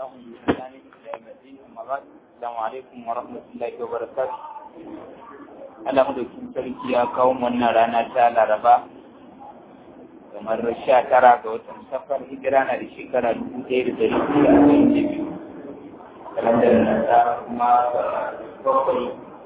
بإحسان إلى يوم الدين أما بعد السلام عليكم ورحمة الله وبركاته Allah madaukin sarki ya kawo wannan rana ta Laraba kamar sha tara ga watan safar hijira na da shekara dubu ɗaya da ɗari biyu da arba'in da biyu kalandar nasara kuma bakwai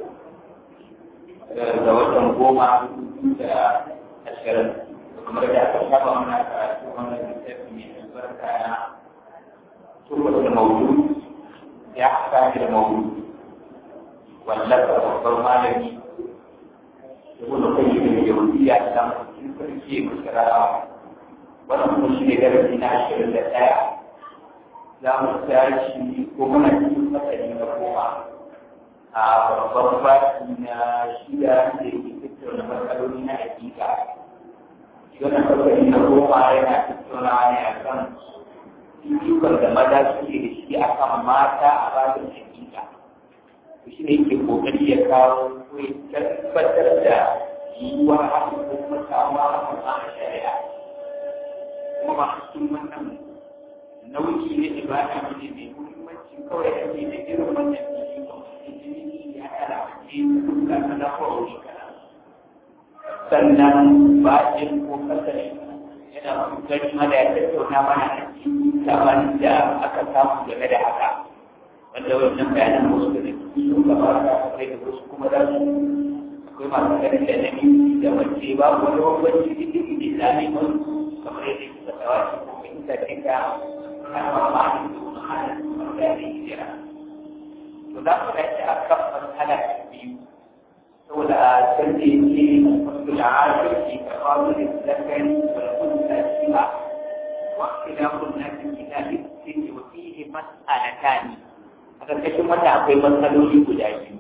ga watan goma da ashirin kamar da aka saba mana karatu wannan littafi mai albarka na tubar da maudu ya haka da maudu wallafa babbar malami ibn qayyim al-jawziyya da mutum sarki musara wannan kuma shi ne darasi na ashirin da ɗaya za mu tashi ko muna cikin masani na goma a babban baki na shida da ke tattauna matsaloli na hakika wannan fasali na goma yana tattauna ne a kan ikon da maza suke da shi a kan mata a babin hakika to shi ne yake kokari ya kawo ko ya tabbatar da yiwuwar haka ko kuma samuwa haka a shari'a kuma ba cikin wannan nauyi ne ibada ne mai muhimmanci kawai ake da irin wannan fili ya kara ce da kana ko kana sannan bayan ko kasashe yana kokari mana ya tattauna mana a cikin sabanin da aka samu game da haka wanda wannan bayanan wasu da sun gabata kai da wasu kuma za su akwai masu ganin da nami da wace ba wani bambanci da ke da islami mun kamar yadda ke fatawa shi ko fahimta ce ka kan mamaki da wani hana wanda ya hijira to za mu dace a kan matsala ta biyu saboda a can da yake wasu la'adu ke kafafu da zakari wal kunta shiba wa khilafun nasi kitabi sai wa fihi mas'alatani a ƙarƙashin wata akwai matsaloli guda biyu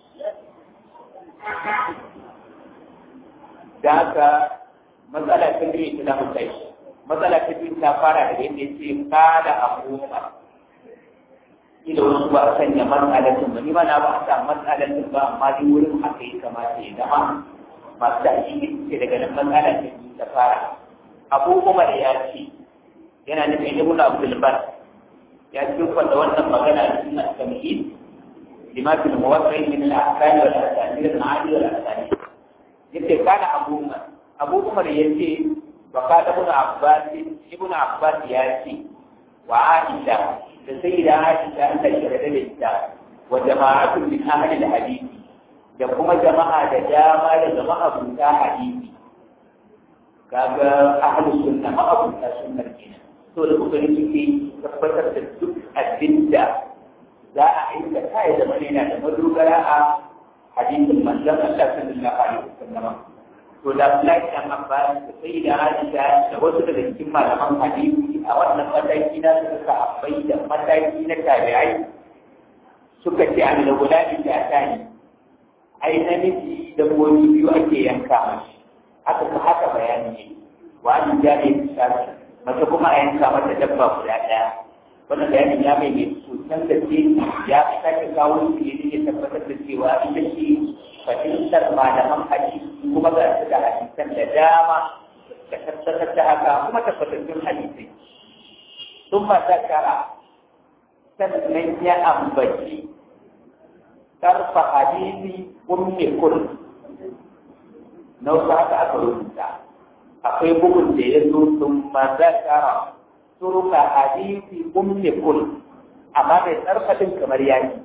da haka matsala ta biyu ta zamu kai matsala ta biyu ta fara da yadda ya ce kada abubuwa ila wasu ba a sanya matsalatin ba ni ma na ba a sa matsalatin ba amma dai wurin haka ya kamata ya zama masu da shi ce daga nan matsala ta biyu ta fara abubuwa da ya ce yana nufin ibn abdul bar ya cikin da wannan magana da suna tamhid lima fi al-muwaqqi min al-ahkam wal asanid al-adi wal asanid yace kana abu umar abu umar yace wa kana ibn abbas ibn abbas ya ce wa aisha da sayyida aisha an ta shirya da ita wa jama'atu min ahli al-hadith da kuma jama'a da dama da jama'a bunta hadisi kaga ahli sunna ma abunta sunnar kenan to da kokari suke tabbatar da duk abin da za a aikata ya zama yana da madogara a hadisin manzon Allah sallallahu alaihi wasallam to da Abdullahi dan Abbas da sai da Aisha da wasu daga cikin malaman hadisi a wannan mataki na suka sahabbai da mataki na tabi'ai suka ce an da gulabi da tani ai namiji da gobe biyu ake yanka mashi haka haka bayani ne wa an jari shafi mace kuma a yanka mata dabba guda ɗaya wannan bayanin ya mai mai sosan da ce ya sake kawo shi ne ya tabbatar da cewa ita ce fahimtar malaman hadisi kuma ga su da hadisan da dama da tabbatar da haka kuma tabbatattun hadisai sun mata kara sannan ya ambaci tarfa hadisi ummi kul na wasu haka aka rubuta akwai bugun da ya zo sun mazakara turuka hadisi ummi kul amma mai tsarfadin kamar yaki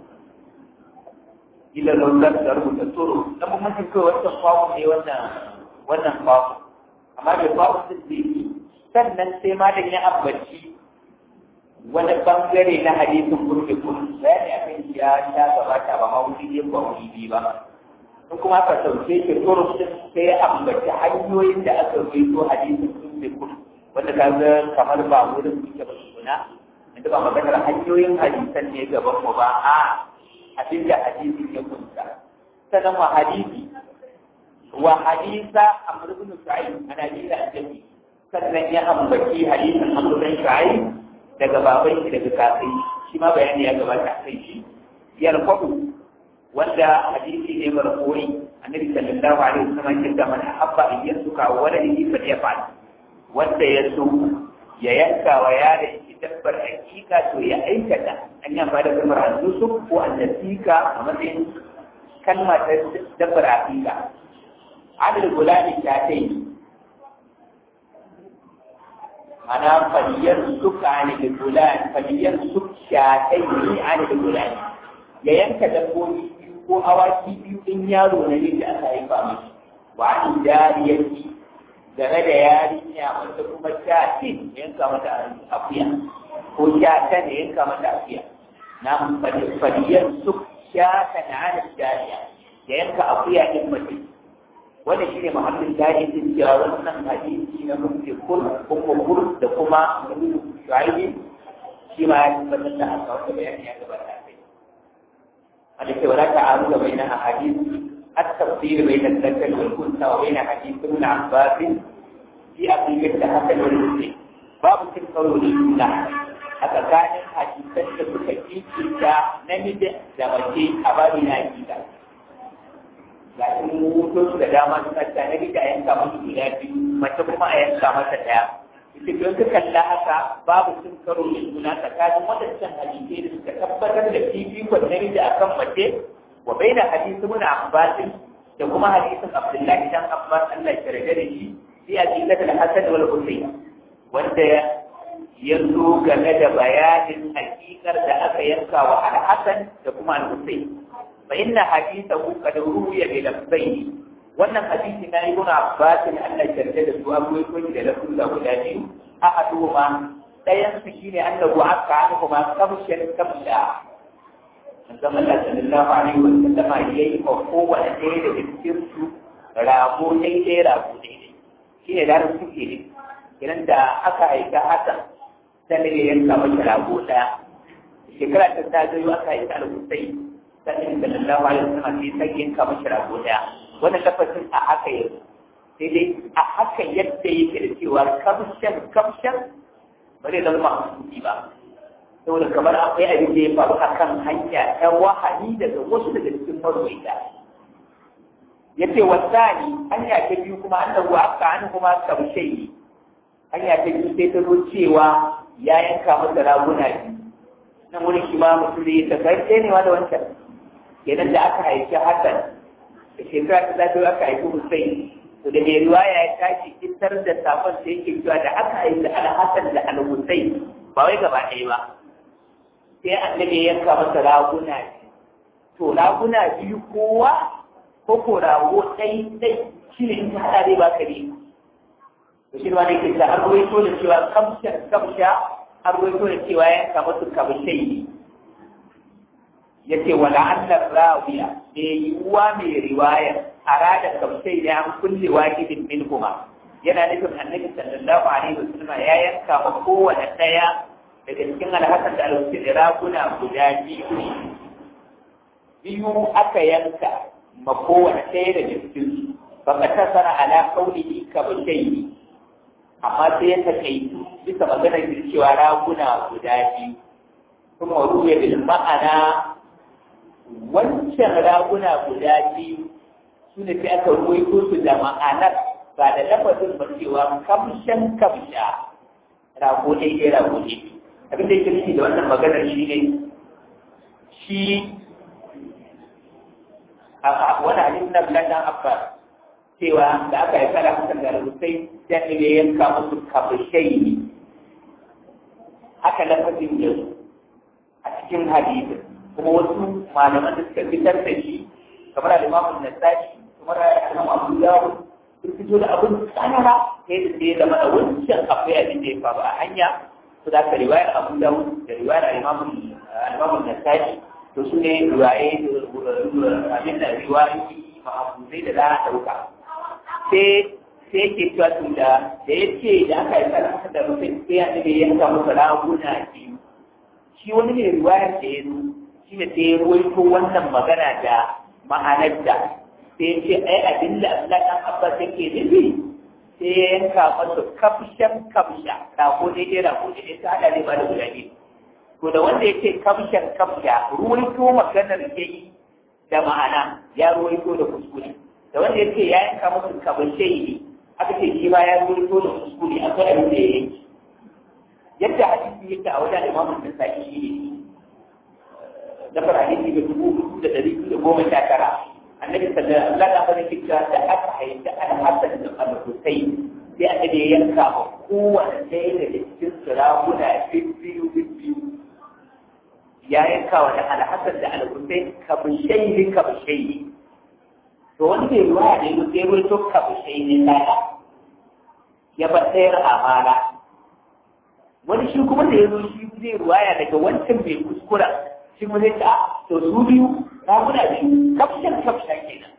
ila laular da rubuta turu na muhimmancin kai wancan kwawo ne wannan wannan kwawo amma mai kwawo sun da yake sannan sai malam ya ambaci wani bangare na hadisin ummi kul bayani akan ya sha gabata ba ma wuri ne ba wuri biyu ba in kuma aka sauke shi turus din sai ya ambaci hanyoyin da aka rubuto hadisin sun bai kun wanda ka ga kamar ba wurin suke ba suna inda ba maganar hanyoyin hadisan ne gaban mu ba a abin da hadisin ya kunsa sannan wa hadisi wa hadisa amr ibn sa'id ana jira annabi sannan ya ambaci hadisin amr ibn sa'id daga baban shi daga kakai shi ma bayani ya gabata kai shi yarfa'u wanda hadisi ne marfu'i annabi sallallahu alaihi wasallam ya ce man habba in yasuka waladihi fa yafal wanda ya so ya yanka wa yaron shi dabbar hakika to ya aikata an yi amfani da kalmar al-nusuk ko al-nasika a matsayin kalma ta dabbar hakika adal gulani ta ta yi ana faliyar suka ne da gulani faliyar suk shatai ne ne da gulani ya yanka dabbobi ko awaki biyu in yaro na ne da aka haifa mashi wa an jariyarki game da yarinya wanda kuma sha tin yanka mata akuya ko sha ta ne yanka mata akuya na faliyar su sha ta na hannun jariya da yanka akuya din mace wanda shi ne muhammadin jari din cewa wannan hadisi na mafi kur kuma kur da kuma shu'aibi shi ma ya tabbatar da haka wanda bayani ya gabata kai wanda ke wala ta'aru da bayan hadisi التفصيل بين الذكر والأنثى وبين حديث ابن عباس في أقيمة حسن والحسين باب تلك الأولى haka kanin hadisan da suka kikita namiji da mace a babi na hakika ga shi mutu da dama suka ta namiji a yanka masa guda biyu mace kuma a yanka masa ɗaya ita don ka kalla haka babu sun karo da juna tsakanin waɗancan hadisai da suka tabbatar da fifikon namiji akan mace wa bai da hadisi muna abbasin da kuma hadisin abdullahi dan abbas Allah ya yarda da shi fi aqidat al-hasan wal husayn wanda ya zo game da bayanin hakikar da aka yanka wa al-hasan da kuma al-husayn fa inna hadithahu qad ruwiya bi lafzayn wannan hadisi na ibn abbas Allah ya yarda da su abuwai ko da lafzin da guda biyu ahaduhuma dayan su shine annahu aka anhu ma kamshan kamsha manzon Allah sallallahu alaihi wa sallama yayi ma kowane ɗaya daga cikin su rago daidai rago daidai shi ne larin suke ne idan da aka aika hasan sai ne yanka masa rago ɗaya shekara ta ta zo aka aika al-Husayn sai sallallahu alaihi wa sallama sai sai yanka masa rago ɗaya wannan lafazin a haka yau sai dai a haka yadda yake da cewa kamshan kamshan ba zai zama mahsusi ba saboda kamar akwai abin da ya faru a kan hanya ta wahani daga wasu daga cikin marwaita ya ce wasani hanya ta biyu kuma an da aka an kuma kamshe ne hanya ta biyu sai ta zo cewa ya yanka masa raguna biyu nan wani shi ma mutum da ya tafi ne ma da wancan kenan da aka haifi hasan da shekara ta zafi aka haifi hussein to da mai riwaya ya tashi fitar da safon sai yake cewa da aka haifi al-hasan da al-hussein ba wai gaba ɗaya ba sai annabi ya yanka masa raguna to raguna biyu kowa ko ko rago ɗai ɗai shi ne in ka haɗa dai baka ne to shi ma ne ke ta an ruwaito da cewa kamsha kamsha an ruwaito da cewa ya yanka masa kamshai ne ya ce wala annar rawiya da yiwuwa mai riwayar arada kamshai ne an kulle wajibin min kuma yana nufin annabi sallallahu alaihi wasallam ya yanka ma kowane ɗaya daga cikin alhassan da alhussein raguna guda biyu ne biyu aka yanka ma kowane ɗaya daga cikin su ba ka tasara ala kaunihi ka bashai amma sai ya takaitu bisa maganar da cewa raguna guda biyu kuma ruwa bil ma'ana wancan raguna guda biyu su ne sai aka ruwaito su da ma'anar ba da lafazin ba cewa kamshan kamsha rago ɗaya rago ɗaya abin da yake nufi da wannan maganar shi ne shi wani hadisi na Bilal dan Abbas cewa da aka yi kala hakan da rusai dan ne yanka musu kabashai ne haka lafazin ya zo a cikin hadisi kuma wasu malaman da suka fitar da shi kamar al-Imam Nasa'i kamar al-Imam Abu Dawud sun fito da abin tsanara sai da sai zama da wancan akwai abin da ya faru a hanya su da riwayar Abu Dawud da riwayar al-Imam al-Imam Nasa'i to su ne riwaye abin da riwayoyi ma'amuzai da za a ɗauka sai sai ke cewa tun da da ya ce da aka yi karanta da mutum sai ya ne ya yanka masa raguna biyu shi wani ne riwayar da ya zo shi ne sai ya ruwaito wannan magana da ma'anar da sai ya ce ai abin da Allah ɗan Abbas yake nufi sai ya yanka masa kafshan kafsha rago ne ɗaya rago ne ɗaya ta haɗa ne ba da guda biyu to da wanda ya ce kamshan kamsha ruwaito maganar ya yi da ma'ana ya ruwaito da kuskure da wanda ya ce ya yanka musu kabashe ne aka ce shi ma ya ruwaito da kuskure akwai abin da ya yi yadda hadisi yake a wajen imamun da sa'i shi ne na fara hadisi da dubu hudu da dari da goma sha tara annabi sallallahu alaihi wasallam ya kira da aka haifi al-hasan da al-husayn sai aka je yanka ma kowane ɗaya daga cikin sarakuna biyu biyu ya yanka wa da al-hasan da al-husayn kabushayi kabushayi to wani bai ruwa ne ko sai wani to kabushayi ne ɗaya ya bar ɗayar amana wani shi kuma da ya zo shi zai ruwaya daga wancan mai kuskura shi kuma zai ta to su biyu raguna biyu kafshan kafshan kenan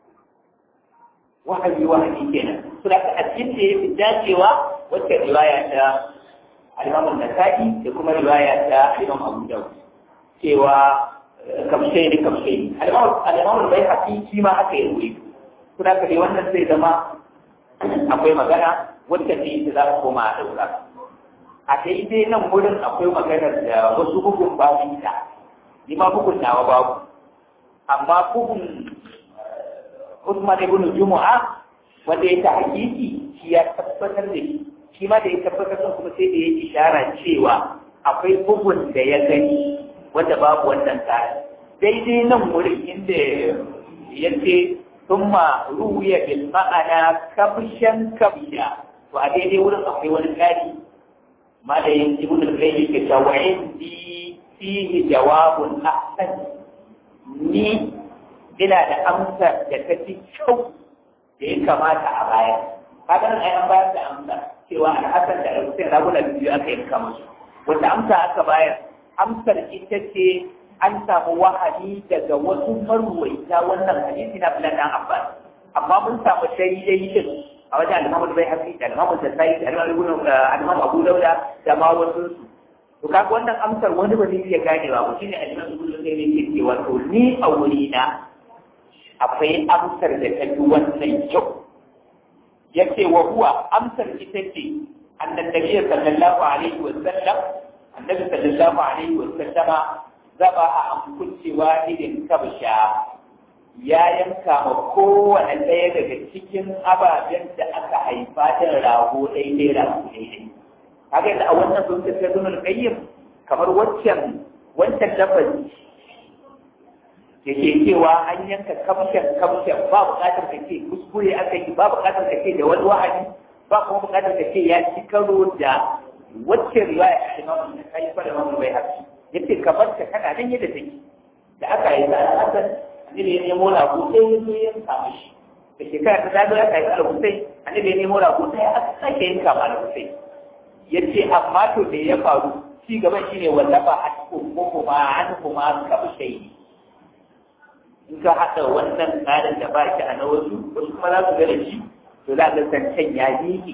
wahabi wahabi kenan su da ka cikin da ya fi dacewa wacce riwaya ta alimamun nasa'i da kuma riwaya ta imam abu dawud cewa kafshai ne kafshai alimamun bai haƙi shi ma haka ya ruwe su da ka dai wannan zai zama akwai magana wacce ce za a koma a ɗaura a daidai nan wurin akwai maganar da wasu bugun babu ita ni ma bugun nawa babu amma bugun Usman ibn Jumu'a wanda ya ta hakiki shi ya tabbatar da shi shi ma da ya tabbatar da kuma sai da ya ishara cewa akwai bugun da ya gani wanda babu wannan tsari daidai nan wurin inda ya ce thumma ruwiya bil ma'ana kabshan kabsha to a daidai wurin akwai wani tsari ma da yin ibn al-qayyim ke cewa indi fihi jawabun ahsan ni ina da amsar da ta fi kyau da ya kamata a baya kaga nan ai an bayar da amsa cewa al-hasan da al-husayn raguna biyu aka yanka musu wata amsa aka bayar amsar ita ce an samu wahayi daga wasu marwaita wannan hadisi na Abdullah dan Abbas amma mun samu daidai din a wajen al-Imam bai hafi da al-Imam Nasai da al-Imam Abu Dawud da ma wasu su to kaga wannan amsar wani ba zai iya ganewa ba shine al-Imam Abu Dawud ne yake cewa to ni a wuri na akwai amsar da ta fi wannan kyau yace wa huwa amsar ita ce annan nabi sallallahu alaihi wa sallam annabi sallallahu alaihi wa sallama zaba a amkunci wahidin kabsha ya yanka ma kowane ɗaya daga cikin ababen da aka haifa da rago ɗaiɗai rago ɗaiɗai kaga da a wannan sun ta zunar kayyim kamar waccan wancan lafazi da ke cewa an yanka kamshen kamshen ba buƙatar ka ce kuskure aka yi ba buƙatar ka ce da wani wa'adi ba kuma buƙatar ka ce ya ci karo da wacce riwaya a imamu da kai fa da mamu bai haƙi yace kamar ka kana nan yadda take da aka yi da hasan annabi ya nemo rago sai ya zo ya samu shi da shekara ta zago aka yi al-hussein annabi ya nemo rago sai aka sake yanka ma al-hussein yace amma to da ya faru ci gaban shine wallafa a cikin kuma an kuma kabshai in ka haɗa wannan tsarin da ba shi a na wasu wasu kuma za su ga da shi to za ga zancen ya miƙe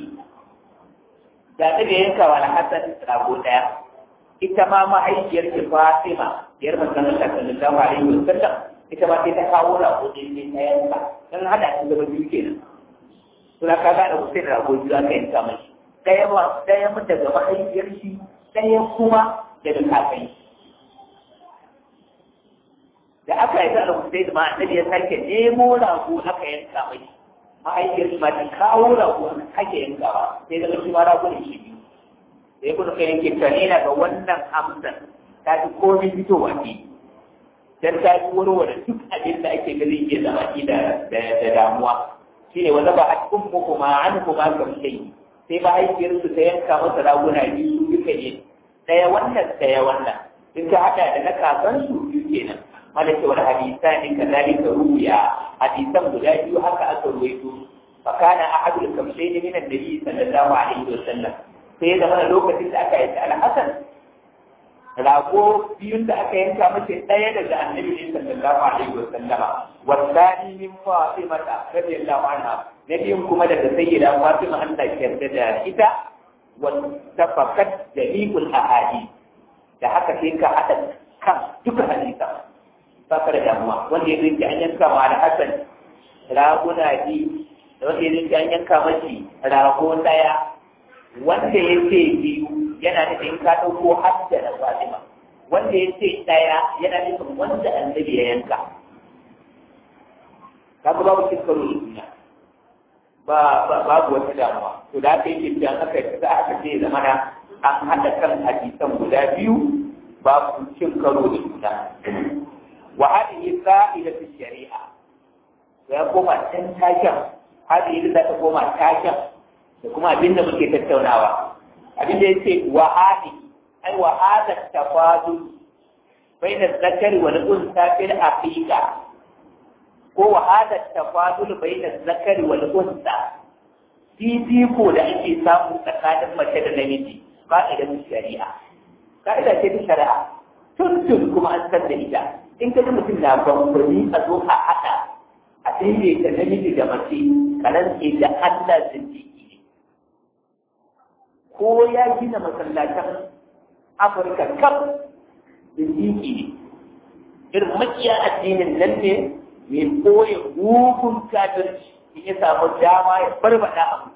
da ta da yanka wa hasan rago ɗaya ita ma mahaifiyar ki Fatima yar manzon Allah sallallahu alaihi wasallam ita ma sai ta kawo rago ɗaya sai ta yanka dan hada shi zama biyu kenan to da ka ga da Hussein rago biyu aka yanka mashi ɗaya ma ɗaya mun daga mahaifiyar shi ɗaya kuma daga kakai da aka yi da Hussein ma annabi ya sake nemo rago aka yanka mai mahaifiyar ma ta kawo rago aka sake yankawa sai daga shi ma rago ne shi biyu da ya kuma kai yanke tare na ga wannan amsan ta fi komai fitowa ne dan ta fi warware duk abin da ake gani ke zama da da damuwa shine wanda ba a cikin muku ma an kuma kamshai sai mahaifiyar su ta yanka masa raguna biyu duka ne ɗaya wannan ɗaya wannan in ka haɗa da na kakansu biyu kenan mana ce wani hadisa ne ka zalika ruya hadisan guda biyu haka aka ruwaito fa kana ahadul kamshayn min annabi sallallahu alaihi wasallam sai ya zama lokacin da aka yi al-hasan rago biyun da aka yanka mace ɗaya daga annabi ne sallallahu alaihi wasallam wasani min fatima radiyallahu anha na biyun kuma daga sayyida fatima Allah ya yarda da ita wa tafakat jami'ul ahadith da haka sai ka hada kan duka hadisa ba ka da damuwa wanda ya rinci an yanka ma da hasan raguna biyu da wanda ya rinci an yanka mashi rago ɗaya wanda ya ce biyu yana nufin in ka ɗauko hadda da fatima wanda ya ce ɗaya yana nufin wanda annabi ya yanka kaga babu cin karo da duniya ba babu wata damuwa to da aka yi cewa aka yi za aka ce zamana an haɗa kan hadisan guda biyu babu cin karo da juna wa hadhihi qa'idatu shari'a ya koma can taken hadhihi da ta koma taken da kuma abin da muke tattaunawa abin da yace wa hadhihi ai wa hadha tafadul بين الذكر والأنثى في الحقيقة هو هذا التفاضل بين الذكر والأنثى في فيكو da ake samu tsakanin mace da namiji ka'idar shari'a ka'ida ce ta shari'a tuntun kuma an san da ita in ka ji mutum na bambari a zo a haɗa a daidaita namiji da mace karan ce da Allah zindiki ne ko ya gina masallatan Afirka kaf zindiki ne irin makiya addinin nan ne mai koya hukun kafirci in ya samu dama ya barbada abu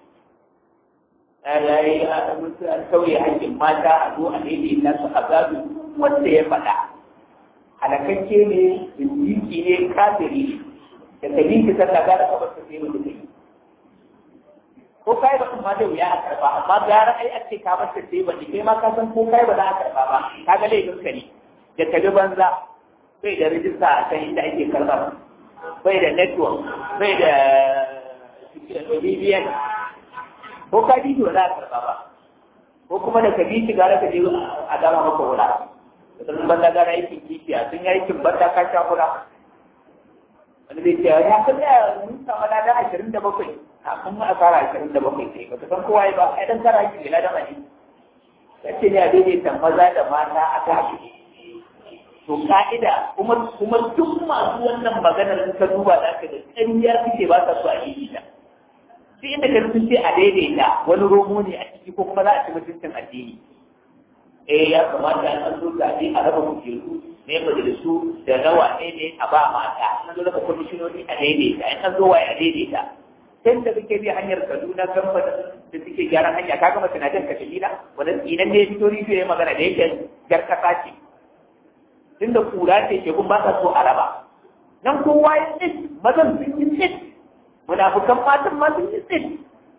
yayi an sauye hakkin mata a zo a daidaita su a gabi wanda ya faɗa halakakke ne zindiki ne kafiri da kabinki sallah gara ka bar ta sai mutum kai ko kai ba kuma da wuya a karba amma gara ai a ce ka bar ta sai ba kai ma ka san ko kai ba za a karba ba kaga laifin ka ne da tabi banza bai da rijista a kan inda ake karɓar bai da network bai da BBN ko ka bi ba za a karɓa ba ko kuma da ka bi shi gara ka je a dama maka wula da sun banda gara aikin kishiya sun yi aikin banda ka sha kula wani zai ce ya kan ya mun samu lada ashirin da bakwai kafin mu a fara ashirin da bakwai sai ba ta san kowa ba ai dan kara aikin da ladan ne ya ce ne a daidaita maza da mata a tashi to ka'ida kuma kuma duk masu wannan maganar ka duba da ka da ƙarya suke ba sa so a yi ta sai inda ka sun ce a daidaita wani romo ne a ciki ko kuma za a ci mutuncin addini eh ya kamata an zo zaɓe a raba kujeru ne majalisu da rawa ne ne a ba mata an zo raba kwamishinoni a daidaita in an zo waye a daidaita sai da kake bi hanyar Kaduna kamfanin da suke gyaran hanya ka gama tunanin ka shahida wannan tsinan ne fito rijiyo ya magana da yake jar kasa ce tunda kura ce ke kun ba sa so a raba nan kowa ya tsit mazan sun yi tsit munafukan matan ma sun yi tsit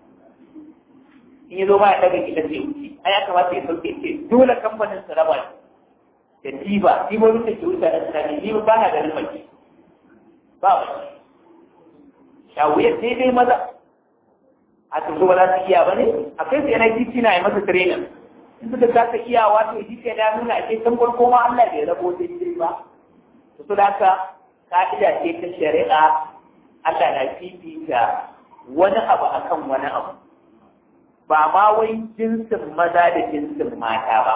in yi zo ma ya daga gidan zai wuce a ya kamata ya sauke ce dole kamfanin su raba da diba dibobin da ke wuce a tsakanin diba ba na ganin mace ba mace shawuyar daidai maza a tuzo ba za su iya ba ne akwai su yana titi na yi masa training in suka kasa iyawa to shi ke da nuna a cikin farko ma Allah bai rabo daidai ba to su haka ka'ida ce ta shari'a Allah na fifita wani abu akan wani abu ba ma wai jinsin maza da jinsin mata ba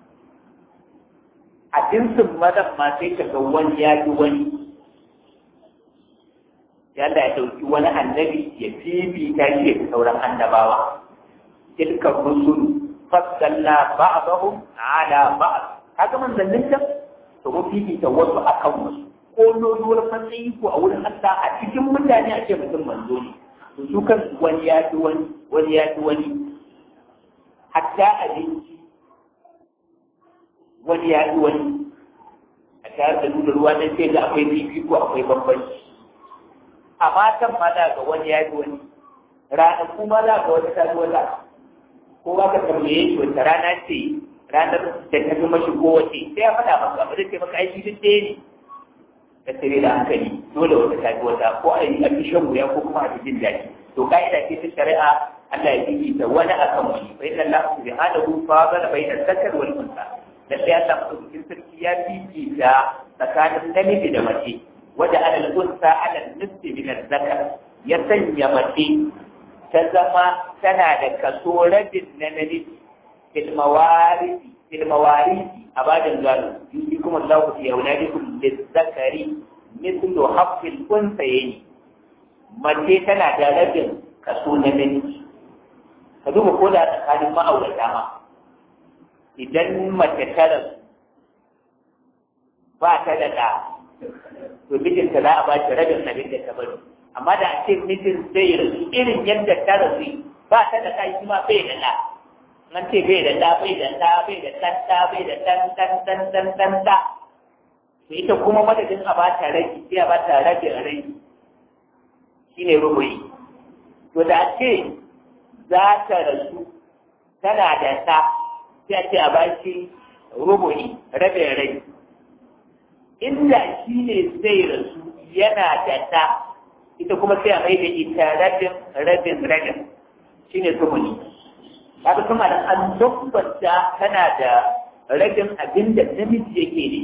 a jinsin mazan ma sai ka ga wani ya fi wani yadda ya ɗauki wani annabi ya fifita shi da sauran annabawa tilka rusulu faddalla ba'dahum ala ba'd kaga manzannin can to mun fifita wasu akan wasu ko loluwar matsayi ko a wurin Allah a cikin mutane ake mutum manzo ne to su kan wani ya fi wani wani ya fi wani hatta abinci wani ya fi wani a tare da nuna ruwa na sai da akwai fifiko akwai bambanci a matan ma za ga wani ya fi wani ranaku ma za ga wata ta fi wata ko ba ka tambaye shi wata rana ce ranar da ta fi mashi kowace sai ya faɗa maka ba zai ce maka aiki duk ɗaya ne da tare da hankali dole wata ta fi wata ko a yi a fi shan wuya ko kuma a fi jin daɗi to ka'ida ce ta shari'a Allah ya fifita wani akan wani fa inna Allah subhanahu fadala bayna zakar wal unsa da sai Allah madaukakin sarki ya fifita tsakanin namiji da mace wada alal unsa alal nisfi min zakar ya sanya mace ta zama tana da kaso rabin na namiji fil mawarisi fil mawarisi a bajin gado yusi kuma Allah ku ya wuladi kun lizzakari mithlu haqqil unsayni mace tana da rabin kaso na namiji ka duba ko da tsakanin ma'aurata ma idan mace ta rasu ba ta da ɗa to mijinta za a ba shi rabin abin da ta bari amma da a ce mijin zai rasu irin yadda ta rasu ba ta da ɗa shi ma bai da ɗa nan ce bai da ɗa bai da ɗa bai da ɗan ɗa bai da ɗan ɗan ɗan ɗan ɗan ɗa to ita kuma madadin a ba ta rage sai a ba ta rage rage shine rubuyi to da a ce za ta rasu tana da ɗa sai a ce a bashi rubu'i rabin rai inda shi ne zai rasu yana da ta ita kuma sai a mai da ita rabin rabin rabin shi ne tumuni kaga kuma da an tabbata tana da rabin abin da namiji yake ne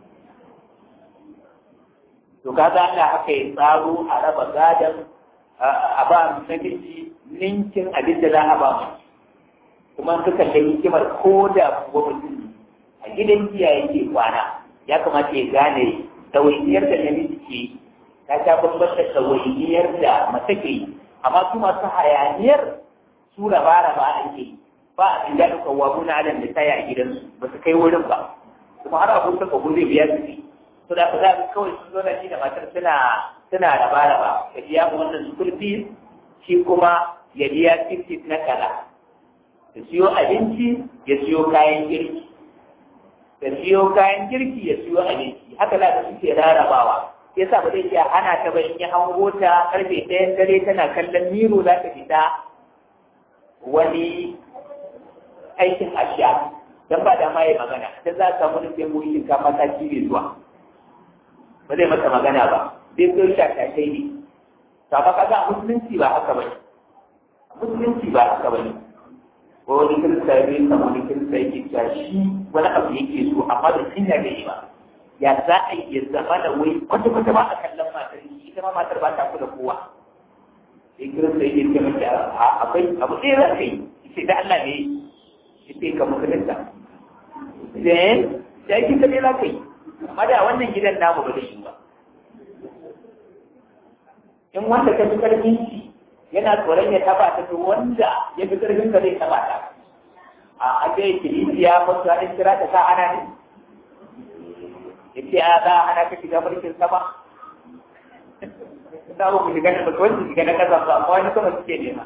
to kaga Allah haka ya tsaro a raba gadon a ba namiji ninkin abin da za a ba mu kuma suka da hikimar ko da kuwa mutum a gidan giya yake kwana ya kamata ya gane ɗawainiyar da namiji ke ta sha bambam da ɗawainiyar da mace ke yi amma su masu hayaniyar su raba-raba ake yi ba a cikin daɗin kawamu na adam da taya a gidansu ba su kai wurin ba kuma har abun saka gudu biya su ne to da ka za kawai sun zo na shi da matar suna suna raba-raba ka biya mu wannan school fees shi kuma ya biya ticket na kaza ya siyo abinci ya siyo kayan girki ya siyo kayan girki ya siyo abinci haka za ka suke rarrabawa ya sa ba zai iya hana ta ba in ya hango ta karfe ɗayan dare tana kallon miro za ta fita wani aikin ashiya don ba da ma ya magana ta za ka samu nufin mu shinkafa ta ci zuwa ba zai mata magana ba zai so shashashai ne ta ba kaga musulunci ba haka ba musulunci ba haka ba ne ko wani kirista ya rinka wani kirista yake cewa shi wani abu yake so amma da sun yarda yi ba ya za a yi zama da wai kwata kwata ba a kallon matar shi ita ma matar ba ta kula kowa sai kirista yake ce mata akwai abu ɗaya za ka yi sai da Allah ne ya ce ka musulunta sai sai kin kaɗai za ka yi amma da wannan gidan namu ba zai yi ba in wanda ka fi karfin shi yana tsoron ya taba ta to wanda ya fi karfin ka zai taba ta a ake kilisiya ko su haɗin kira ta sa ana ne ya ce a za ana ka shiga mulkin sama za mu ku shiga na ba wani shiga na ƙasa ba amma wani sama suke nema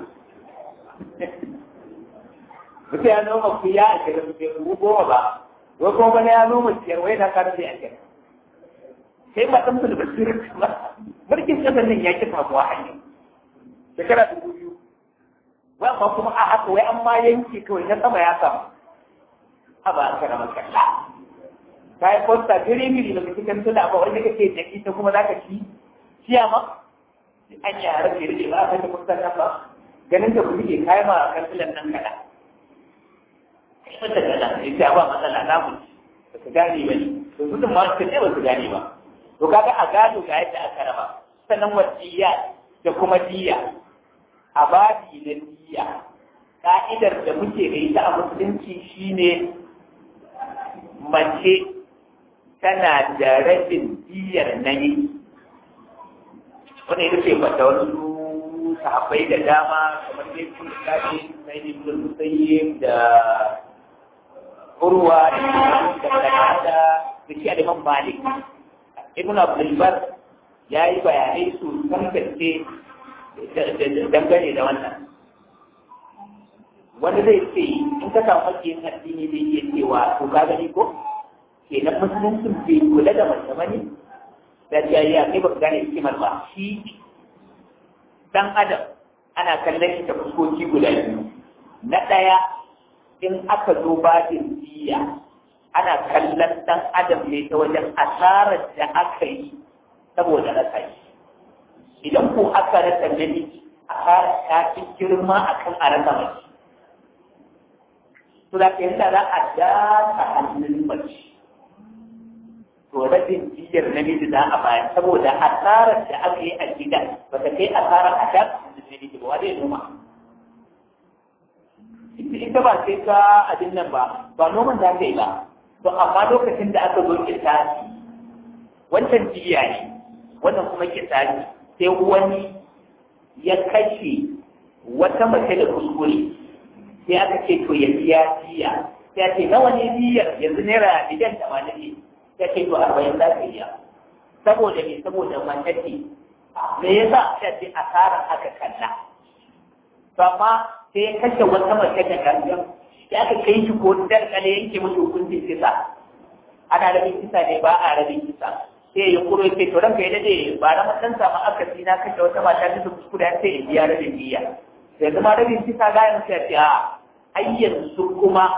mutum ya noma ku ya a shiga su goma ba wai kuma bana ya noma ciyar wai na karin da ya shiga sai ba san da basirin ba mulkin ƙasar nan ya kifa kuwa hanyar shekara dubu biyu wai amma kuma a haka wai an ma yanke kawai na sama ya samu a ba a kara makalla ta yi posta gire miri da cikin tuna ba wanda kake da ita kuma za ka ci ciya ma an yi harar da rike ba a kai posta nan ba ganin da kuke kayan ma kansilan nan kada mata kada ita ba matsala na mu ba su gane ba ne to gudun ma su ne ba su gane ba to kaga a gado ga yadda aka raba sannan wasiya da kuma diya a babi na diya ka'idar da muke da ita a musulunci shine mace tana da rabin diyar nayi wani ita ce bata wasu sahabbai da dama kamar dai kun kaji na ibn musayyib da urwa da kanada da shi aliman malik ibn abdul bar ya yi bayanai su san gaske dangane da wannan wanda zai ce in ka samu makiyin addini zai iya cewa to ka gani ko kenan musuluncin bai kula da mace bane da jariya kai ba ka gane hikimar ba shi dan adam ana kallon shi ta fuskoki guda biyu na ɗaya in aka zo babin jiya ana kallon dan adam ne ta wajen asarar da aka yi saboda rasa shi idan ko aka rasa namiji asara ta fi girma akan a rasa mace to da ke yadda za a dasa hannun mace to rabin jiyar namiji za a bayar saboda asarar da aka yi a gida ba ta kai asarar a dasa hannun namiji ba wadai noma ita ba sai ka abin nan ba ba noman za ka yi ba to amma lokacin da aka zo kisasi wancan jiya ne wannan kuma kisasi sai wani ya kashe wata mace da kuskure sai aka ce to ya biya jiya sai ce nawa ne biyar yanzu naira miliyan tamanin ne sai ce to arba'in za ka iya saboda me saboda mace ce me yasa sai ce asara aka kalla to amma sai ya kashe wata mace da gangan sai aka kai shi ko dalkale yanke masa hukuncin kisa ana rabin kisa ne ba a rabin kisa sai ya kuro ya ce to ranka ya dade ba na matan samu akasi na kashe wata mata ta kuskure sai ya biya rabin biya sai zama rabin kisa ga yanzu sai ce a ai yanzu kuma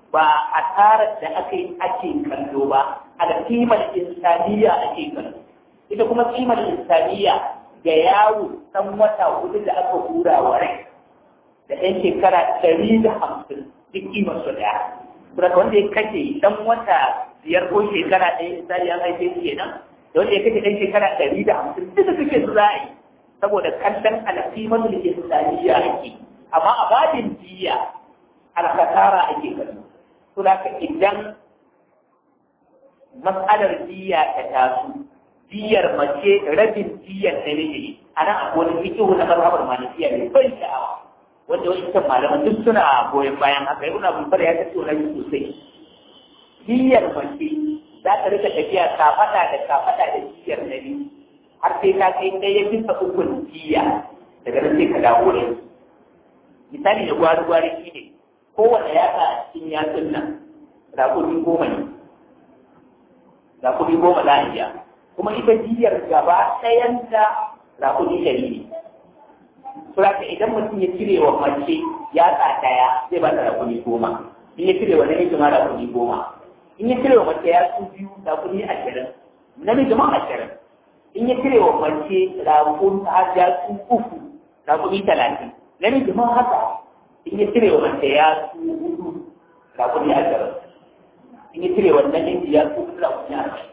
ba asarar da aka yi ake kallo ba a kimar insaniya ake kallo ita kuma kimar insaniya ga yawo ɗan wata hudu da aka hura wa rai da ɗan shekara ɗari da hamsin duk kimar su ɗaya. Kuma wanda ya kashe ɗan wata biyar ko shekara ɗaya misali an haife su kenan da wanda ya kashe ɗan shekara ɗari da hamsin duka suke su za a yi saboda kallon alƙimar da ke insaniya ake amma a babin jiya alkasara ake kallo. To da idan matsalar jiya ta taso diyar mace rabin diyar namiji a nan akwai wani fikihu na mazhabar malikiya ne ban sha'awa wanda wani kan malaman duk suna goyon bayan haka ibn abul bar ya tattauna shi sosai diyar mace za ta rika tafiya kafada da kafada da diyar nabi har sai ta kai ɗaya bisa ukun diya daga nan sai ka dawo da misali da gwari gwari shi ne kowane yatsa a cikin yatsun nan rakumi goma ne rakumi goma za a iya kuma ita jiyar gaba ɗayanta rakuni ɗari ne. Suraka idan mutum ya cire wa mace ya ɗaya zai ba ta rakuni goma. In ya cire wa namiji ma rakuni goma. In ya cire wa mace ya su biyu rakuni ashirin. Namiji ma ashirin. In ya cire wa mace rakun har ya su uku rakuni talatin. Namiji ma haka. In ya cire wa mace ya su hudu rakuni ashirin. In ya cire wa namiji ya su hudu rakuni ashirin.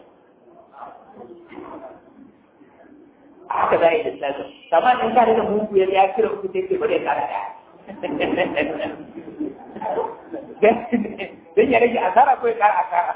haka za a yi da tsaka amma in ka da mugu ya ya kira uku sai ke bare kara da dan ya rage asara ko ya kara asara